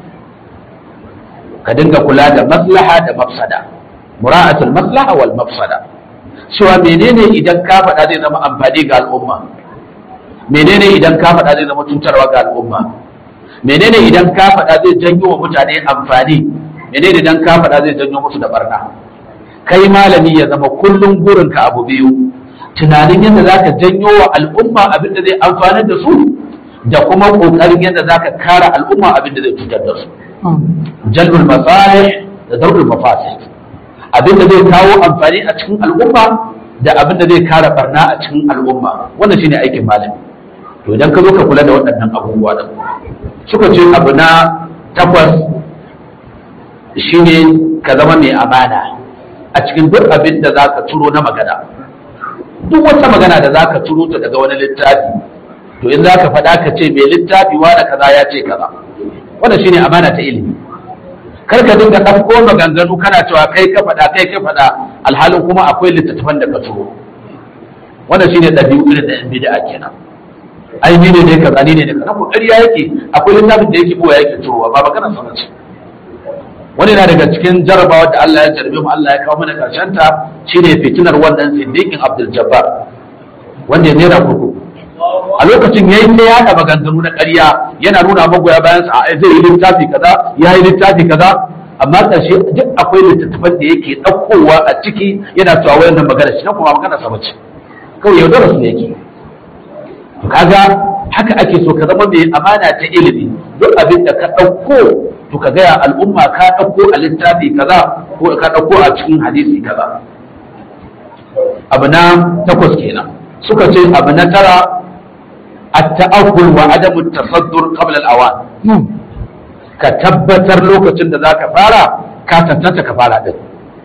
ka dinga kula da maslaha da mafsada mura'atul maslaha wal mafsada cewa menene idan ka faɗa zai zama amfani ga al'umma menene idan ka faɗa zai zama cutarwa ga al'umma menene idan ka faɗa zai janyo wa mutane amfani menene idan ka faɗa zai janyo musu da barna kai malami ya zama kullum burinka abu biyu tunanin yadda za ka janyo wa al'umma abin da zai amfanar da su da kuma ƙoƙarin yadda za ka kare al'umma abin da zai cutar da su jalbul masalih da darbul mafasid abin da zai kawo amfani a cikin al'umma da abin da zai kare barna a cikin al'umma wannan shine aikin malami to idan ka zo ka kula da waɗannan abubuwa da suka ce abu na takwas shine ka zama mai amana a cikin duk abin da za ka turo na magana duk wata magana da za ka turo ta daga wani littafi to in za ka faɗa ka ce mai littafi da kaza ya ce kaza wannan shine amana ta ilimi kar ka dinga ɗauko maganganu kana cewa kai ka faɗa kai ka faɗa alhalin kuma akwai littattafan da ka turo wannan shine ɗabi'u irin da yan bid'a kenan ai ni ne ne kaza ni ne ne kaza ko ƙarya yake akwai littafin da yake kowa yake turowa ba magana sana ce wani na daga cikin jarabawa da Allah ya jarbe mu Allah ya kawo mana karshen ta shine fitinar wannan siddiqin Abdul Jabbar wanda ya nera kurkuku a lokacin yayi ta yada maganganu na ƙarya yana nuna magoya bayan sa zai yi littafi kaza ya yi littafi kaza amma ƙarshe duk akwai littattafan da yake ɗaukowa a ciki yana cewa wayannan magana shi na kuma magana sa bace kawai yaudara su yake kaga haka ake so ka zama mai amana ta ilimi duk abin da ka ɗauko to ka gaya al'umma ka ɗauko a littafi kaza ko ka ɗauko a cikin hadisi kaza abu na takwas kenan suka ce abu na tara at-ta'akkul wa adamu tasaddur qabla al-awan na'am ka tabbatar lokacin da zaka fara ka tantance ka fara din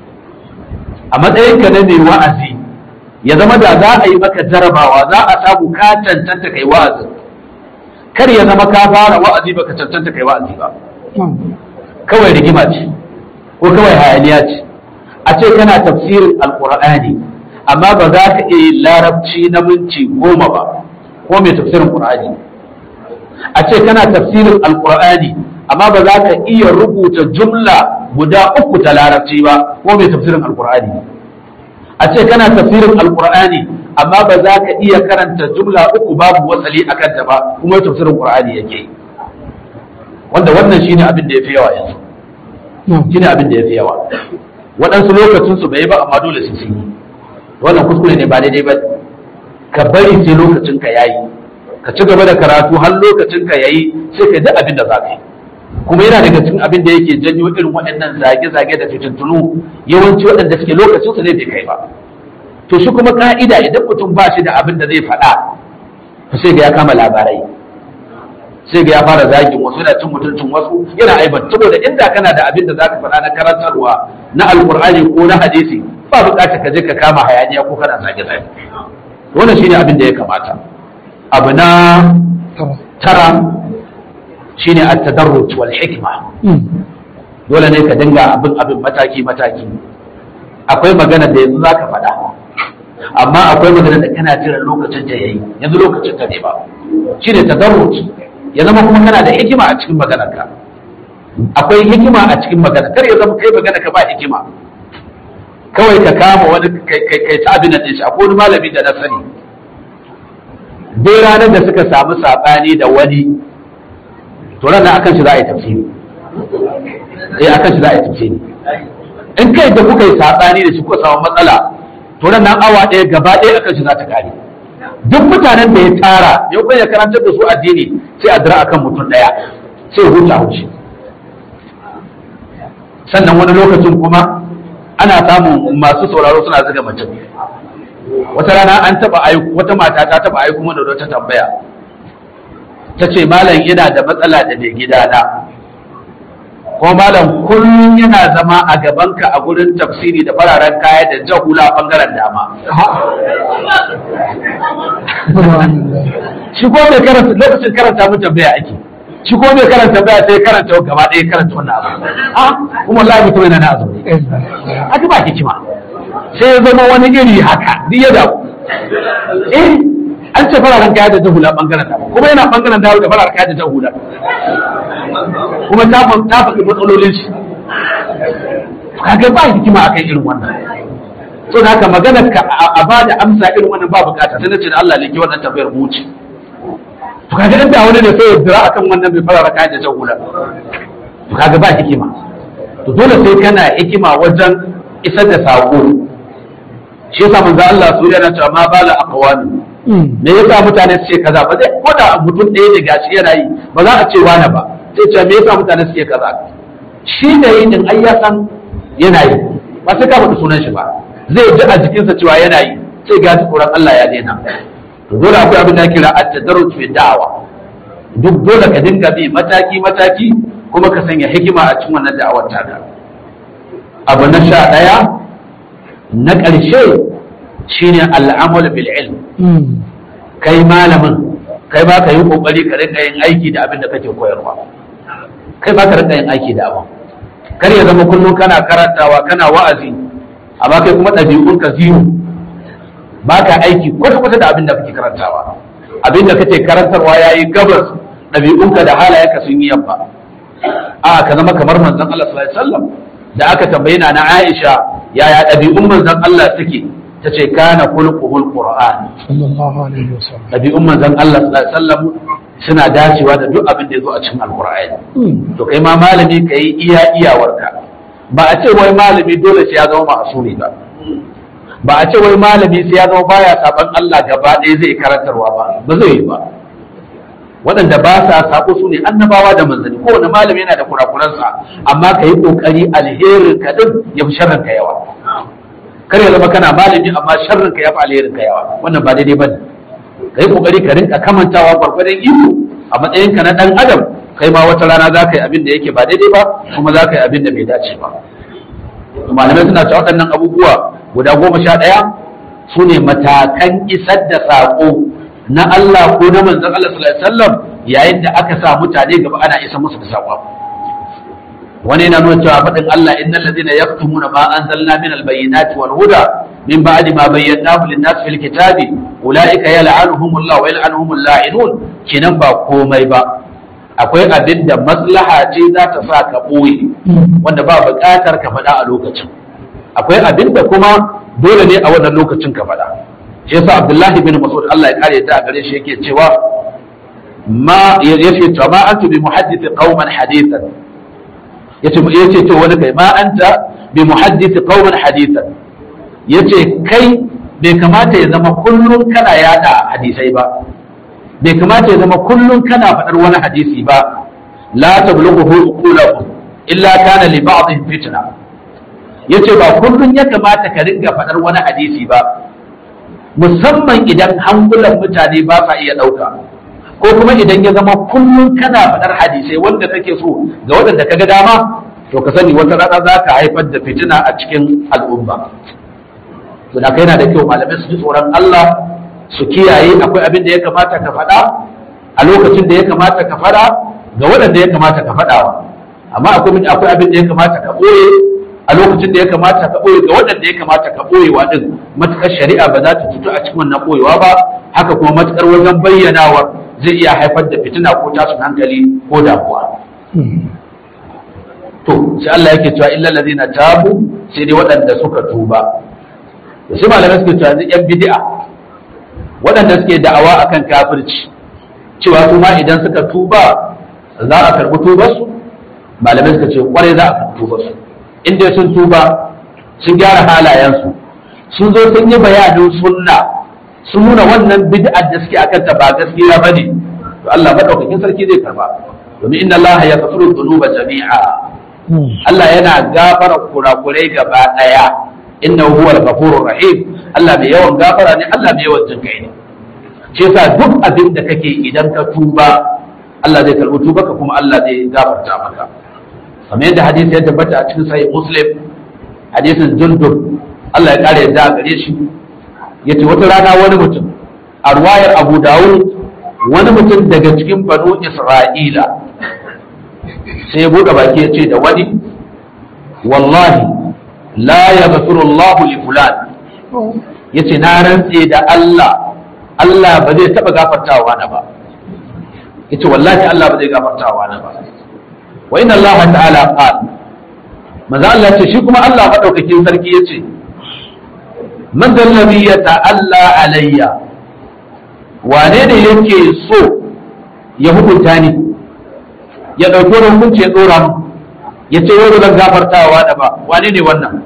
a matsayin ka na mai wa'azi ya zama da za a yi maka jarabawa za a samu ka tantance kai wa'azi kar ya zama ka fara wa'azi baka tantance kai wa'azi ba na'am kawai rigima ce ko kawai hayaniya ce a ce kana tafsirin alkur'ani amma ba za ka iya yin larabci na minti goma ba ko mai tafsirin qur'ani a ce kana tafsirin alkur'ani amma ba za ka iya rubuta jumla guda uku ta larabci ba ko mai tafsirin alkur'ani a ce kana tafsirin alkur'ani amma ba za ka iya karanta jumla uku babu wasali akan ta ba kuma tafsirin qur'ani yake yi wanda wannan shine abin da ya fi yawa yanzu na'am shine abin da ya fi yawa waɗansu lokacin su bai yi ba amma dole su sun yi wannan kuskure ne ba daidai ba ka bari sai lokacin ka yayi ka ci gaba da karatu har lokacin ka yayi sai ka ji abin da za ka yi kuma yana daga cikin abin da yake janyo irin waɗannan zage-zage da fitintunu yawanci waɗanda suke lokacin su ne bai kai ba to shi kuma ka'ida idan mutum ba shi da abin da zai faɗa to sai ga ya kama labarai sai ga ya fara zagin wasu yana cin mutuncin wasu yana aiban saboda inda kana da abin da za ka faɗa na karantarwa na alkur'ani ko na hadisi ba buƙatar ka je ka kama hayaniya ko kana zage zage wannan shine abin da ya kamata abu na tara tara shine at-tadarruj wal hikma Mm. dole ne ka dinga abin abin mataki mataki akwai magana da yanzu zaka faɗa amma akwai magana da kana jiran lokacin ta yayi yanzu lokacin ta ne ba shine tadarruj ya zama kuma kana da hikima a cikin maganarka akwai hikima a cikin magana kar ya zama kai magana ka ba hikima kawai ka kama wani kai kai kai ta abin da shi akwai wani malami da na sani dai ranar da suka samu sabani da wani to ranar akan shi za a yi tafsiri eh akan shi za a yi tafsiri in kai da kuka yi sabani da shi kuka samu matsala to ranar awa ɗaya gaba ɗaya akan shi za ta kare duk mutanen da ya tara ya kuma ya karantar da su addini sai a dira akan mutum ɗaya sai huta haushi sannan wani lokacin kuma ana samun masu sauraro suna zuga mutum wata rana an taba aiku wata mata ta taba aiku mana da wata tambaya ta ce malam yana da matsala da mai gidana ko malam kullum yana zama a gabanka a gurin tafsiri da fararen kaya da jahula bangaren dama shi ko mai karanta lokacin karanta mun tambaya ake shi ko mai karanta tambaya sai karanta gaba ɗaya karanta wannan abu a kuma wallahi mutum yana na azumi haka ba hikima sai ya zama wani iri haka duk ya dawo eh an ce fararen kaya da jahula bangaren dama kuma yana bangaren dawo da fararen kaya da jahula kuma ta fa- ta faɗi matsalolin shi kaga ba hikima akan irin wannan so da haka maganar ka a a ba da amsa irin wannan ba bukata sai nace da Allah ne ke wannan tafiyar mu wuce to kaga inda wani ne sai ya dira akan wannan bai fara kaya da jahula to kaga ba hikima to dole sai kana hikima wajen isar da sako shi yasa manzo Allah su yana cewa ma bala aqwami Mm. me yasa mutane su ce kaza ba zai ko da mutum ɗaya ne gashi yana yi ba za a ce wani ba sai ce me yasa mutane su ce kaza shi da yi din ai ya san yana yi ba sai ka faɗi sunan shi ba zai ji a jikinsa cewa yana yi sai ga tsoron Allah ya daina to dole akwai abin da ake kira at-tadarruj fi da'wa duk dole ka dinga bi mataki mataki kuma ka sanya hikima a cikin wannan da'awar taka abu na sha ɗaya na ƙarshe shine al'amal bil ilm Mm. kai malamin kai ba ka yi kokari ka rinka yin aiki da abin da kake koyarwa kai ba ka rinka yin aiki da abin kar ya zama kullum kana karantawa kana wa'azi amma kai kuma ɗabi'un ka zero ba ka aiki kwata-kwata da abin da kake karantawa abin da kake karantarwa ya yi gabas ɗabi'unka da halayenka sun yi yamma a ka zama kamar manzon Allah sallallahu alaihi wasallam da aka tambayi na Aisha yaya ɗabi'un manzon Allah suke ta ce kana khulquhul qur'an sallallahu alaihi wasallam ɗabi'un manzon Allah sallallahu alaihi wasallam suna dacewa da duk abin da ya zo a cikin alqur'ani Mm. to kai ma malami ka yi iya iyawarka ba a ce wai malami dole sai ya zama ma'asumi ba ba a ce wai malami sai ya zama baya saban Allah gaba ɗaya zai karantarwa ba ba zai yi ba waɗanda ba sa sako su ne annabawa da manzanni kowane malami yana da kurakuransa amma ka yi ƙoƙari alherin ka din ya fi sharrin ka yawa kar ya zama kana malami amma sharrin ka yafi alherin ka yawa wannan ba daidai bane kai kokari ka rinka kamantawa gwargwadon iko a matsayin ka na dan adam kai ma wata rana za ka yi abin da yake ba daidai ba kuma za ka yi abin da bai dace ba malamai suna cewa waɗannan abubuwa guda goma sha ɗaya su ne matakan isar da saƙo na Allah ko na manzon Allah sallallahu alaihi wasallam yayin da aka sa mutane gaba ana isa musu da saƙon wani yana nuna cewa faɗin Allah innal ladina yaktumuna ma anzalna min albayyinati wal huda min ba'di ma bayyanahu lin-nas fil kitabi ulaika yal'anuhumullahu wa yal'anuhumul la'inun kinan ba komai ba akwai abin da maslaha ce za ta sa ka ɓoye wanda ba buƙatar ka faɗa a lokacin akwai abin da kuma dole ne a wannan lokacin ka faɗa shi yasa Abdullahi bin Mas'ud Allah ya kare ta a gare shi yake cewa ma yace to ma antu bi muhaddith qauman hadithan yace yace to wani kai ma anta bi muhaddith qauman hadithan yace kai bai kamata ya zama kullum kana yada hadisai ba bai kamata ya zama kullum kana faɗar wani hadisi ba la tablughu uqulakum illa kana li ba'dhin fitna yace ba kullum ya kamata ka ringa faɗar wani hadisi ba musamman idan hankulan mutane ba sa iya ɗauka ko kuma idan ya zama kullum kana faɗar hadisai wanda kake so ga waɗanda ka ga dama to ka sani wata rana za ka haifar da fitina a cikin al'umma to da kai yana da kyau malamai su ji tsoron Allah su kiyaye akwai abin da ya kamata ka faɗa a lokacin da ya kamata ka faɗa ga waɗanda ya kamata ka faɗawa amma akwai akwai abin da ya kamata ka ɓoye a lokacin da ya kamata ka ɓoye ga waɗanda ya kamata ka ɓoyewa ɗin matuƙar shari'a ba za ta cutu a cikin wannan ɓoyewa ba haka kuma matuƙar wajen bayyanawa zai iya haifar da fitina ko tashin hankali ko damuwa to sai Allah yake cewa illal ladina tabu sai dai waɗanda suka tuba to sai malamai suke cewa yan bid'a waɗanda suke da'awa akan kafirci cewa su ma idan suka tuba za a karɓi tubarsu malamai suka ce kwarai za a karɓi tubarsu in dai sun tuba sun gyara halayensu sun zo sun yi bayanin sunna sun nuna wannan bid'ar da suke akan ta ba gaskiya bane to Allah madaukakin sarki zai karba domin inna Allah ya kafiru dhunuba jami'a Allah yana gafara kurakurai gaba daya innahu huwal ghafurur rahim Allah mai yawan gafara ne Allah mai yawan jinkai ne shi yasa duk abin da kake idan ka tuba Allah zai karbi tubarka kuma Allah zai gafarta maka kamar yadda hadisi ya tabbata a cikin sahih muslim hadisin jundub Allah ya kare yadda a gare shi yace wata rana wani mutum a ruwayar Abu Dawud wani mutum daga cikin banu Isra'ila sai ya bude baki ya ce da wani wallahi la yaghfiru Allah li fulan yace na rantse da Allah Allah ba zai taba gafartawa na ba yace wallahi Allah ba zai gafartawa na ba wa inna Allah ta'ala qala manzo Allah ce shi kuma Allah madaukakin sarki yace man dallabi ya ta'alla alayya wane ne yake so ya hukunta ni ya dauki wani hukunci ya dora mu ya ce wani zan gafartawa da ba wane ne wannan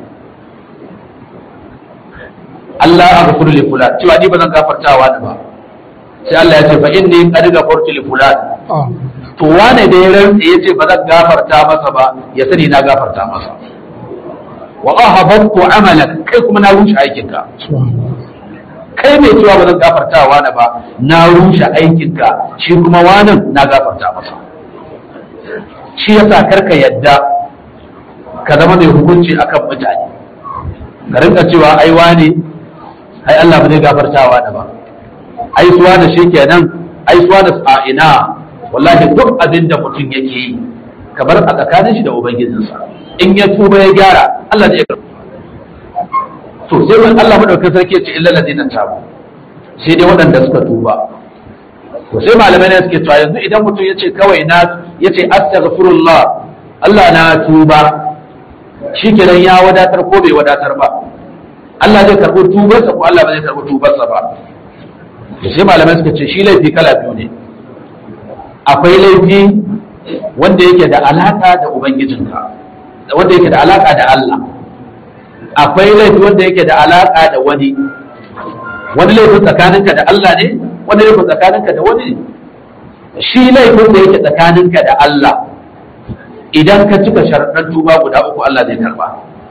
Allah a gafuru li fulan cewa ni ba zan gafartawa da ba sai Allah ya ce fa inni qad gafartu li fulan to wane da ya rantse ya ce ba zan gafarta masa ba ya sani na gafarta masa wa ahabattu amalak kai kuma na rushe aikinka kai mai cewa ba zan gafarta wani ba na rushe aikinka shi kuma wanan na gafarta masa shi yasa karka yadda ka zama mai hukunci akan mutane ka rinka cewa ai wani ai Allah ba zai gafarta wani ba ai suwa da shi kenan ai suwa da a ina wallahi duk abin da mutum yake yi kamar a tsakanin shi da ubangijinsa in ya tuba ya gyara Allah zai karɓa to sai wani Allah madaukakin sarki ya ce illa ladina tabu sai dai waɗanda suka tuba to sai malamai ne suke cewa yanzu idan mutum ya ce kawai na ya ce astaghfirullah Allah na tuba shikenan ya wadatar ko bai wadatar ba Allah zai karɓi tubarsa ko Allah ba zai karɓi tubarsa ba to sai malamai suka ce shi laifi kala biyu ne akwai laifi wanda yake da alaka da ubangijinka wanda yake da alaka da Allah akwai laifi wanda yake da alaka da wani wani laifin tsakaninka da Allah ne wani laifin tsakaninka da wani ne shi laifin da yake tsakaninka da Allah idan ka cika sharaɗan tuba guda uku Allah zai karba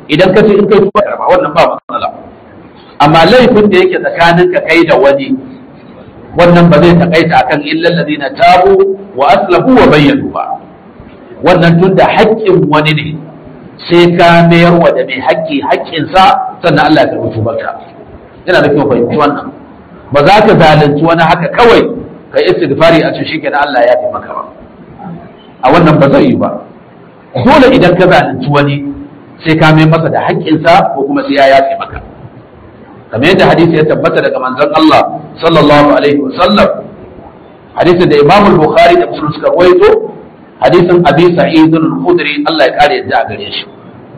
idan ka ce in kai tuba karba wannan ba matsala amma laifin da yake tsakanin ka kai da wani wannan ba zai takaita akan illal ladina tabu wa aslamu wa bayyanu ba wannan tun da haƙƙin wani ne sai ka mayar wa da mai haƙƙi haƙƙinsa sannan Allah ya karɓi tubarka yana da kyau fahimci wannan ba za ka zalunci wani haka kawai ka istighfari a cikin shikenan Allah ya fi maka ba a wannan ba zai yi ba dole idan ka zalunci wani sai ka mai masa da haƙƙinsa ko kuma sai ya yafe maka kamar yadda hadisi ya tabbata daga manzon Allah sallallahu alaihi wa sallam hadisin da Imam Bukhari da Muslim suka rawaito hadisin Abi Sa'id al-Khudri Allah ya kare yadda a gare shi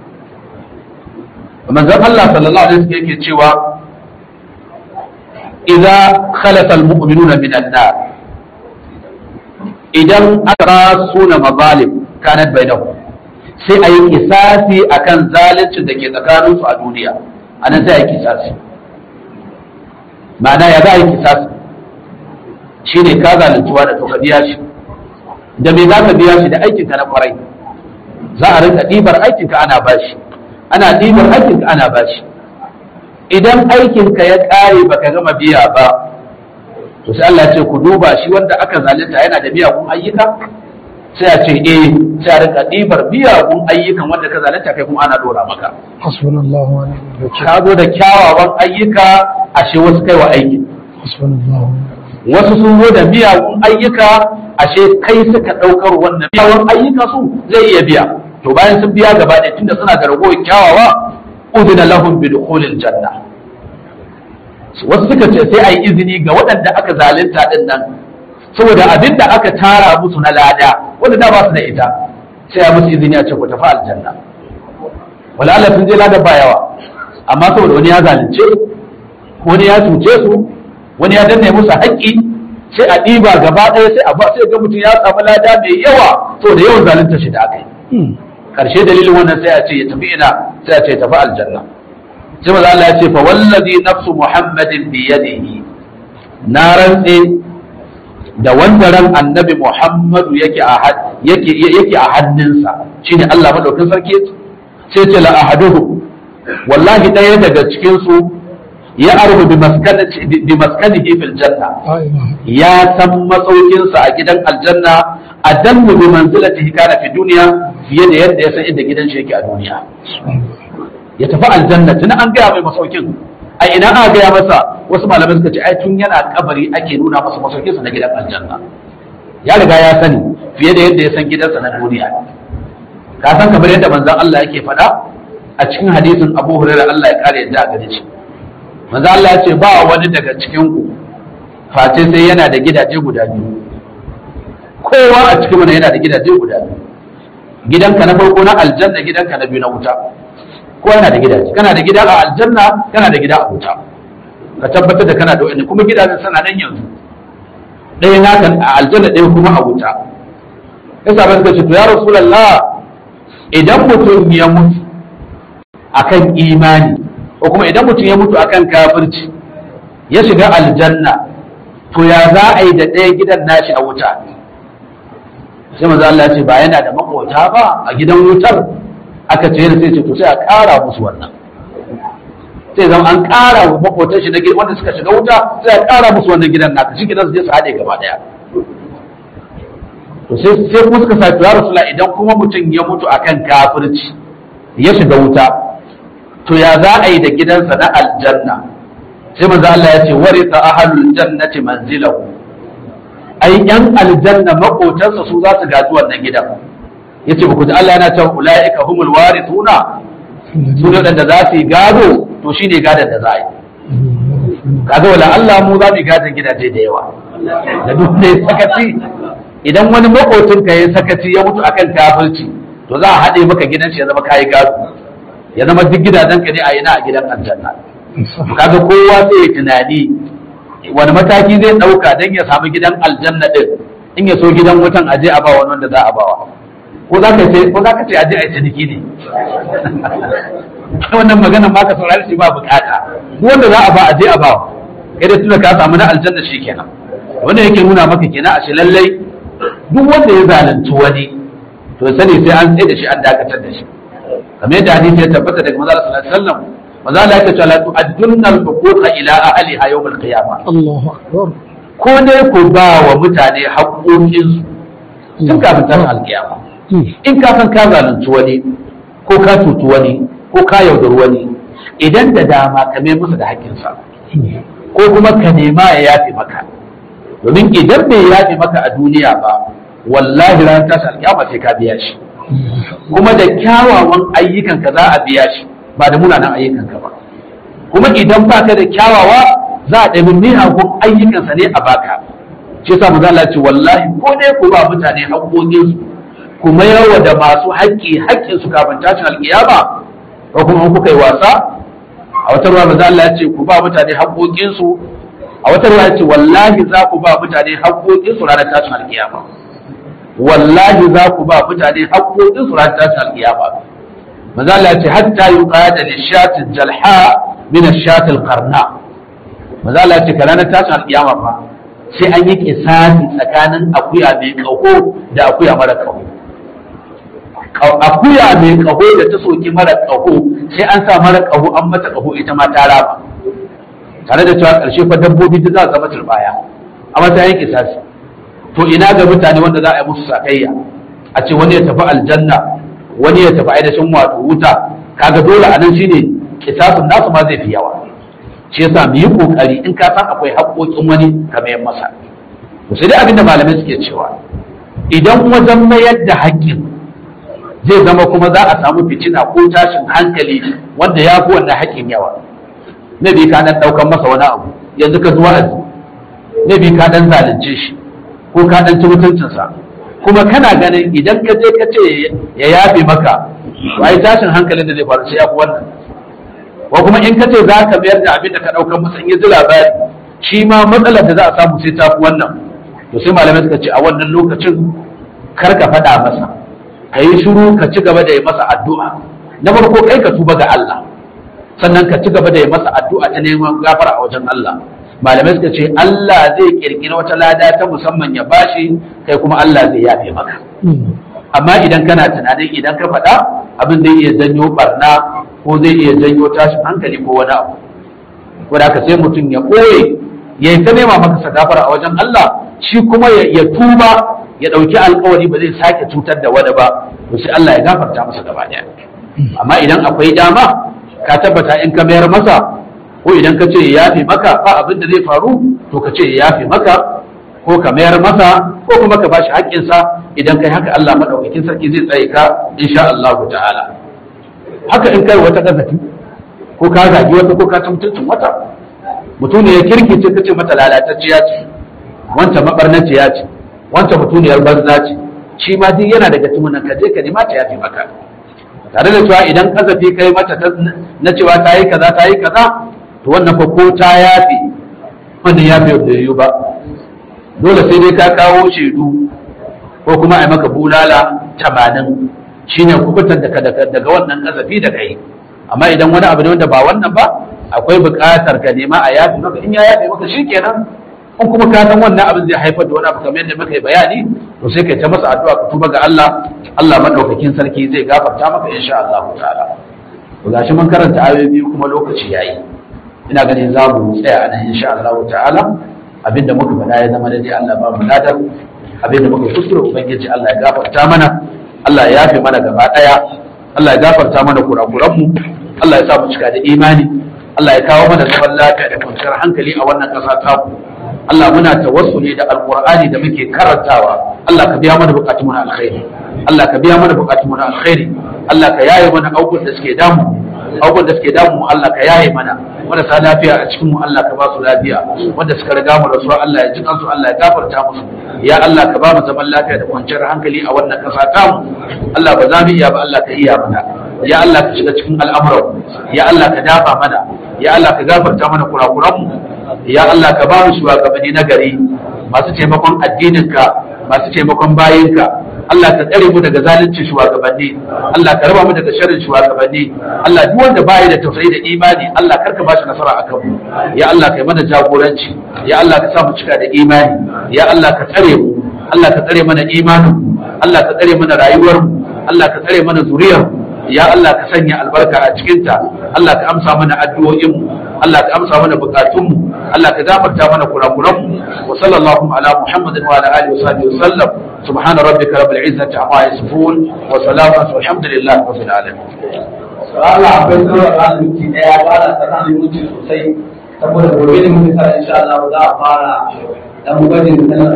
manzon Allah sallallahu alaihi wa sallam yake cewa idza khalata al-mu'minuna min an-nar idan aka suna mazalim kanat bainahum sai a yi kisasi akan zaluncin da ke tsakaninsu a duniya a nan sai a yi kisasi ma'ana ya za a yi kisasi shi ne ka zaluntuwa da to ka biya shi da me za ka biya shi da aikinka na kwarai za a rinka ɗibar aikinka ana bashi ana ɗibar aikinka ana bashi idan aikinka ya ƙare baka gama biya ba to sai Allah ya ce ku duba shi wanda aka zalunta yana da miyagun ayyuka sai a ce eh sai a rinka ɗibar miyagun ayyukan wanda ka zalunta kai kuma ana dora maka hasbunallahu wa ni'mal wakeel ka zo da kyawawan ayyuka ashe wasu kai wa aiki hasbunallahu wasu sun zo da miyagun ayyuka ashe kai suka ɗaukar wannan miyagun ayyuka su zai iya biya to bayan sun biya gaba ɗaya tunda suna da ragowar kyawawa udina lahum bi dukhulil janna wasu suka ce sai a yi izini ga waɗanda aka zalunta ɗin nan saboda abin da aka tara musu na lada wanda da ba su da ita sai a musu izini a ce ku tafi aljanna wala Allah sun je lada ba yawa amma saboda wani ya zalunce wani ya cuce su wani ya danne musu haƙƙi sai a ɗiba gaba ɗaya sai a ba sai ga mutum ya samu lada mai yawa saboda yawan zalunta shi da aka yi karshe dalilin wannan sai a ce ya tafi ina sai a ce ya tafi aljanna sai maza Allah ya ce fa wallazi nafsu muhammadin bi yadihi na rantse da wanda ran annabi muhammadu yake a yake yake a hannunsa shine Allah madaukin sarki sai ce la ahaduhu wallahi daya daga cikin su ya arhu bi maskanati bi maskanihi fil janna la ilaha ya san masaukinsa a gidan aljanna a danmu bi manzilatihi kana fi duniya fiye da yadda ya san inda gidan shi yake a duniya ya tafi aljanna tun an gaya mai masaukin a ina aka gaya masa wasu malamai suka ce ai tun yana kabari ake nuna masa masaukinsa na gidan aljanna ya riga ya sani fiye da yadda ya san gidansa na duniya ka san kamar yadda manzon Allah yake faɗa a cikin hadisin Abu Hurairah Allah ya kare yadda a gare shi manzon Allah ya ce ba wani daga cikin ku face sai yana da gidaje guda biyu kowa a cikin mana yana da gidaje guda biyu gidanka na farko na aljanna gidanka na biyu na wuta kowa yana da gidaje kana da gida a aljanna kana da gida a wuta ka tabbatar da kana da wani kuma gidajen sana nan yanzu ɗaya naka a aljanna ɗaya kuma a wuta yasa ba suka ce to ya rasulullah idan mutum ya mutu akan imani ko kuma idan mutum ya mutu akan kafirci ya shiga aljanna to ya za a yi da ɗaya gidan nashi a wuta sai maza Allah ya ce ba yana da makota ba a gidan wutar aka ce sai ce to sai a ƙara musu wannan sai zama an ƙara wa makotan shi na gidan wanda suka shiga wuta sai a ƙara musu wannan gidan naka shi gidan su je su haɗe gaba ɗaya to sai sai kuma suka sa ya rasula idan kuma mutum ya mutu akan kafirci ya shiga wuta to ya za a yi da gidansa na aljanna sai manzo Allah ya ce warisa ahlul jannati manzilahu ai yan aljanna makotansa su za su gaji wannan gidan yace ba ku ji Allah yana cewa ulaika humul warithuna su ne da za su yi gado to shine gadon da za a yi kaga wala Allah mu za mu yi gadon gidaje da yawa da duk ne sakaci idan wani makotin ka ya sakaci ya mutu akan kafirci to za a haɗe maka gidan shi ya zama kayi gado ya zama duk gidajen ka ne a yana a gidan aljanna kaga kowa sai ya tunani wani mataki zai ɗauka don ya samu gidan aljanna ɗin in ya so gidan wutan aje a ba wani wanda za a bawa ko za ka ce ko za ka ce aje a yi ciniki ne wannan maganan ma ka saurari shi ba bukata duk wanda za a ba aje a bawa kai da tuna ka samu na aljanna shi kenan wannan yake nuna maka kenan a shi lallai duk wanda ya zalunci wani to sani sai an tsaye da shi an dakatar da shi kamar yadda hadisi ya tabbata daga manzo sallallahu alaihi wasallam manzo Allah ya ce la tu'addunna al-huquqa ila ahliha yawm al-qiyamah Allahu akbar ko dai ku ba wa mutane haƙoƙinsu tun kafin tashin alƙiyama in ka san ka zalunci wani ko ka cuci wani ko ka yaudar wani idan da dama ka mai masa da haƙƙinsa ko kuma ka nema ya yafe maka domin idan bai yafe maka a duniya ba wallahi ran tashin alƙiyama sai ka biya shi kuma da kyawawan ayyukanka za a biya shi ba da munanan ayyukanka ba kuma idan baka da kyawawa za a ɗabi miyagun ayyukansa ne a baka shi yasa mu zala ce wallahi ko dai ku ba mutane haƙoƙinsu ku mayarwa da masu haƙƙi haƙƙinsu kafin tashin alƙiyama ko kuma in kuka yi wasa a wata ruwa maza Allah ya ce ku ba mutane haƙoƙinsu a wata ruwa ya ce wallahi za ku ba mutane haƙoƙinsu ranar tashin alƙiyama wallahi za ku ba mutane haƙoƙinsu ranar tashin alƙiyama maza Allah ya ce hatta yuqada lishatil jalha min ash-shatil qarna maza Allah ce ranar tashin alƙiyama fa sai an yi kisasi tsakanin akuya mai ƙaho da akuya mara ƙaho akuya mai ƙaho da ta soki mara ƙaho sai an sa mara ƙaho an mata ƙaho ita ma ta raba tare da cewa ƙarshe fa dabbobi duk za su zama turbaya a matsayin kisasi to ina ga mutane wanda za a yi musu sakayya a ce wani ya tafi aljanna wani ya tafi ainihin wato wuta kaga dole a nan shine kisasin nasu ma zai fi yawa shi yasa mu yi kokari in ka san akwai haƙoƙin wani ka mayar masa to sai dai abinda malamai suke cewa idan wajen mayar da haƙƙin zai zama kuma za a samu fitina ko tashin hankali wanda ya fi wannan haƙƙin yawa na bi ka dan ɗaukan masa wani abu yanzu ka zuwa azi na bi ka dan zalunce shi ko ka dan ci mutuncinsa kuma kana ganin idan ka je ka ce ya yafe maka to ai tashin hankalin da zai faru sai ya fi wannan ko kuma in ka ce za ka mayar da abin da ka ɗaukar masa in yi ji labari shi ma matsalar da za a samu sai ta fi wannan to sai malamai suka ce a wannan lokacin kar ka faɗa masa ka yi shiru ka ci gaba da yi masa addu'a na farko kai ka tuba ga Allah sannan ka ci gaba da yi masa addu'a ta neman gafara a wajen Allah malamai suka ce Allah zai kirkiri wata lada ta musamman ya bashi kai kuma Allah zai yafe maka amma idan kana tunanin idan ka faɗa abin zai iya janyo barna ko zai iya janyo tashin hankali ko wani abu ko da sai mutum ya ɓoye ya yi ta nema maka sagafara a wajen Allah shi kuma ya tuba ya ɗauki alkawari ba zai sake cutar da wani ba to sai Allah ya gafarta masa gaba ɗaya amma idan akwai dama ka tabbata in ka mayar masa ko idan ka ce ya yafe maka ba abin da zai faru to ka ce ya yafe maka ko ka mayar masa ko kuma ka bashi haƙƙinsa idan kai haka Allah madaukakin sarki zai tsaye ka insha Allah ta'ala haka in kai wata gazafi ko ka zagi wata ko ka mutuncin wata mutum ne ya kirkice kace mata lalatacciya ce wancan mabarnaciya ce wancan mutuniyar banza ce shi ma duk yana daga cikin nan ka je ka nema ta yafi maka tare da cewa idan kazafi kai mata na cewa ta yi kaza ta yi kaza to wannan fa ko ta yafi wannan yafi da yiwu ba dole sai dai ka kawo shaidu ko kuma a yi maka bulala tamanin shine kubutar daga wannan kazafi da kai amma idan wani abu ne wanda ba wannan ba akwai buƙatar ka nema a yafi maka in ya yafi maka shikenan in kuma ka san wannan abin zai haifar da wani abu kamar yadda muka yi bayani to sai kai ta masa addu'a ka tuba ga Allah Allah madaukakin sarki zai gafarta maka insha Allah ta'ala to gashi mun karanta ayoyi biyu kuma lokaci yayi ina ganin za mu tsaya a nan insha Allah ta'ala abinda muka faɗa ya zama daidai Allah ba mu ladar abinda muka kuskure ubangiji Allah ya gafarta mana Allah ya yafe mana gaba daya Allah ya gafarta mana kurakuran mu Allah ya sa mu cika da imani Allah ya kawo mana zaman lafiya da kwanciyar hankali a wannan ƙasa ta mu Allah muna tawassuli da alqur'ani da muke karantawa Allah ka biya mana bukatun mu na alkhairi Allah ka biya mana bukatun mu na alkhairi Allah ka yaye mana abubuwan da suke damu abubuwan da suke damu Allah ka yaye mana marasa lafiya a cikin mu Allah ka ba su lafiya wanda suka riga mu rasuwa Allah ya ji kansu Allah ya gafarta musu ya Allah ka ba mu zaman lafiya da kwanciyar hankali a wannan ƙasa ta mu Allah ba za mu iya ba Allah ka iya mana ya Allah ka shiga cikin al'amuran ya Allah ka dafa mana ya Allah ka gafarta mana kurakuran mu ya Allah ka ba mu shugabanni na gari masu taimakon addininka masu taimakon bayinka Allah ka tsare mu daga zalunci shugabanni Allah ka raba mu daga sharrin shugabanni Allah duk wanda baya da tausayi da imani Allah karka ba shi nasara akan mu ya Allah kai mana jagoranci ya Allah ka sa mu cika da imani ya Allah ka tsare mu Allah ka tsare mana imanin mu Allah ka tsare mana rayuwar mu Allah ka tsare mana zuriyar mu ya Allah ka sanya albarka a cikinta Allah ka amsa mana addu'o'inmu Allah ka amsa mana bukatunmu Allah ka gafarta mana kurakuranmu wa sallallahu ala muhammadin wa ala alihi wa sahbihi wa sallam subhana rabbika rabbil izzati amma yasifun wa salamun walhamdulillahi rabbil alamin Allah akwai sauran ranar minti ɗaya ba da tsanan minti sosai saboda gobe ne muke sa insha Allah za a fara dan gwajin sanar